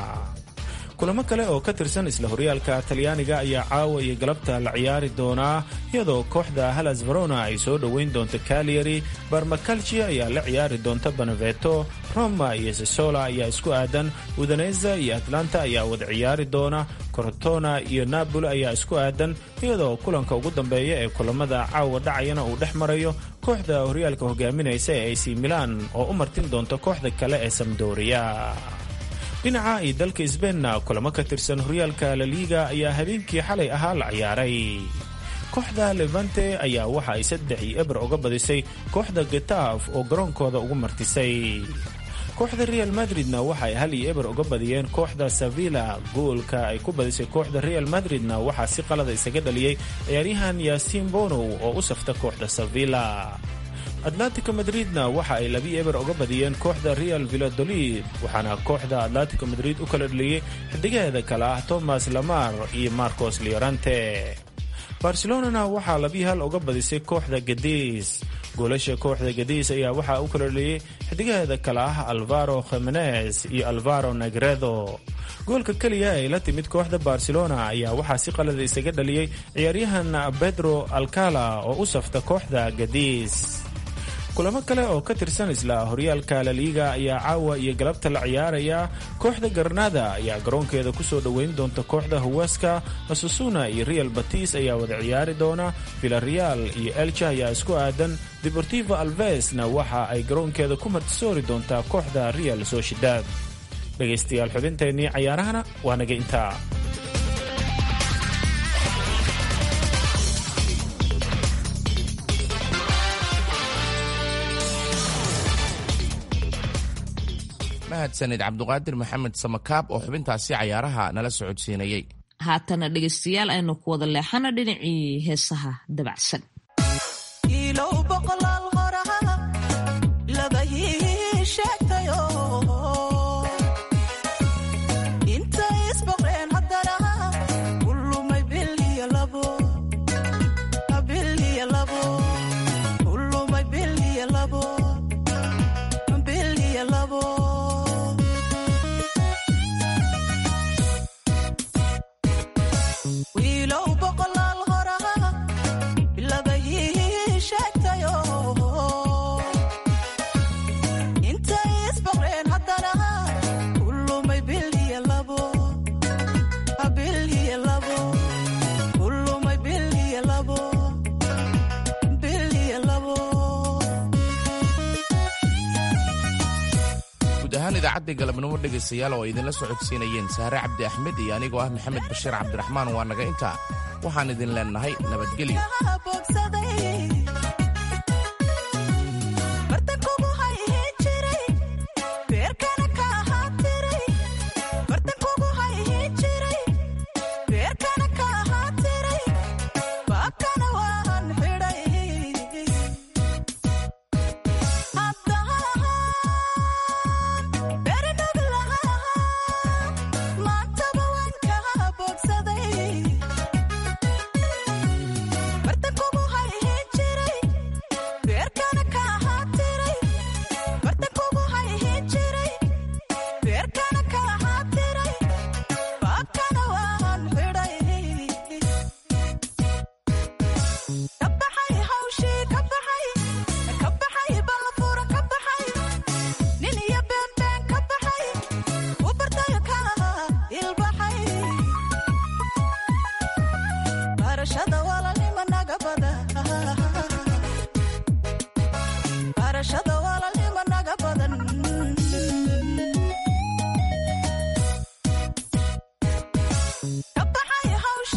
kulamo kale oo ka tirsan isla horyaalka talyaaniga ayaa caawa iyo galabta la ciyaari doonaa iyadoo kooxda halas verona ay soo dhoweyn doonto cagliari barmacalci ayaa la ciyaari doonta beneveto roma iyo sesola ayaa isku aadan udaneza iyo atlanta ayaa wada ciyaari doona corotona iyo napoli ayaa isku aadan iyadoo kulanka ugu dambeeya ee kulamada caawa dhacayana uu dhex marayo kooxda horyaalka hogaaminaysa ee ac milan oo u martin doonta kooxda kale ee samdoria dhinaca iyo dalka sbeinna kulamo ka tirsan horyaalka laliiga ayaa habeenkii xalay ahaa la ciyaaray kooxda levante ayaa waxa ay saddex iyo eber uga badisay kooxda getaaf oo garoonkooda ugu martisay kooxda real madridna waxa ay hal iyo eber uga badiyeen kooxda sevilla goolka ay ku badisay kooxda real madridna waxaa si qalada isaga dhaliyey ciyaaryahan yaasiin bonow oo u safta kooxda sevilla atlantico madridna waxa ay labi eber uga badiyeen kooxda real villadolid waxaana kooxda atlantico madrid u kala dhaliyey xidigaheeda kale ah thomas lamar iyo marcos leorante barcelonana waxaa labi hal uga badisay kooxda gadiis goolasha kooxda gadiis ayaa waxaa u kala dhaliyey xidigaheeda kale ah alvaro khimenes iyo alvaro negredo goolka keliya ay la timid kooxda barcelona ayaa waxaa si qalada isaga dhaliyey ciyaaryahan pedro alcala oo u safta kooxda gadiis kulamo kale oo ka tirsan isla horyaalka laliiga ayaa caawa iyo galabta la ciyaaraya kooxda garnada ayaa garoonkeeda kusoo dhoweyn doonta kooxda huwaska asusuna iyo real batis ayaa wada ciyaari doona villareal iyo elcha ayaa isku aadan deportivo alvesna waxa ay garoonkeeda ku martisoori doontaa kooxda real sociedad dhegaystayaal xubinteennii cayaarahana waa naga intaa mahadsanid cabduqaadir maxamed samakaab oo xubintaasi cayaaraha nala socodsiinayey haatana dhegaystayaal aynu ku wada leexana dhinacii heesaha dabacsan idaacadda galabnimo dhegaystayaal oo idinla socodsiinayeen saare cabdi axmed iyo anigoo ah maxamed bashiir cabdiraxmaan waa naga intaa waxaan idin leennahay nabadgelyo Bartankugu hay hin jiray garashada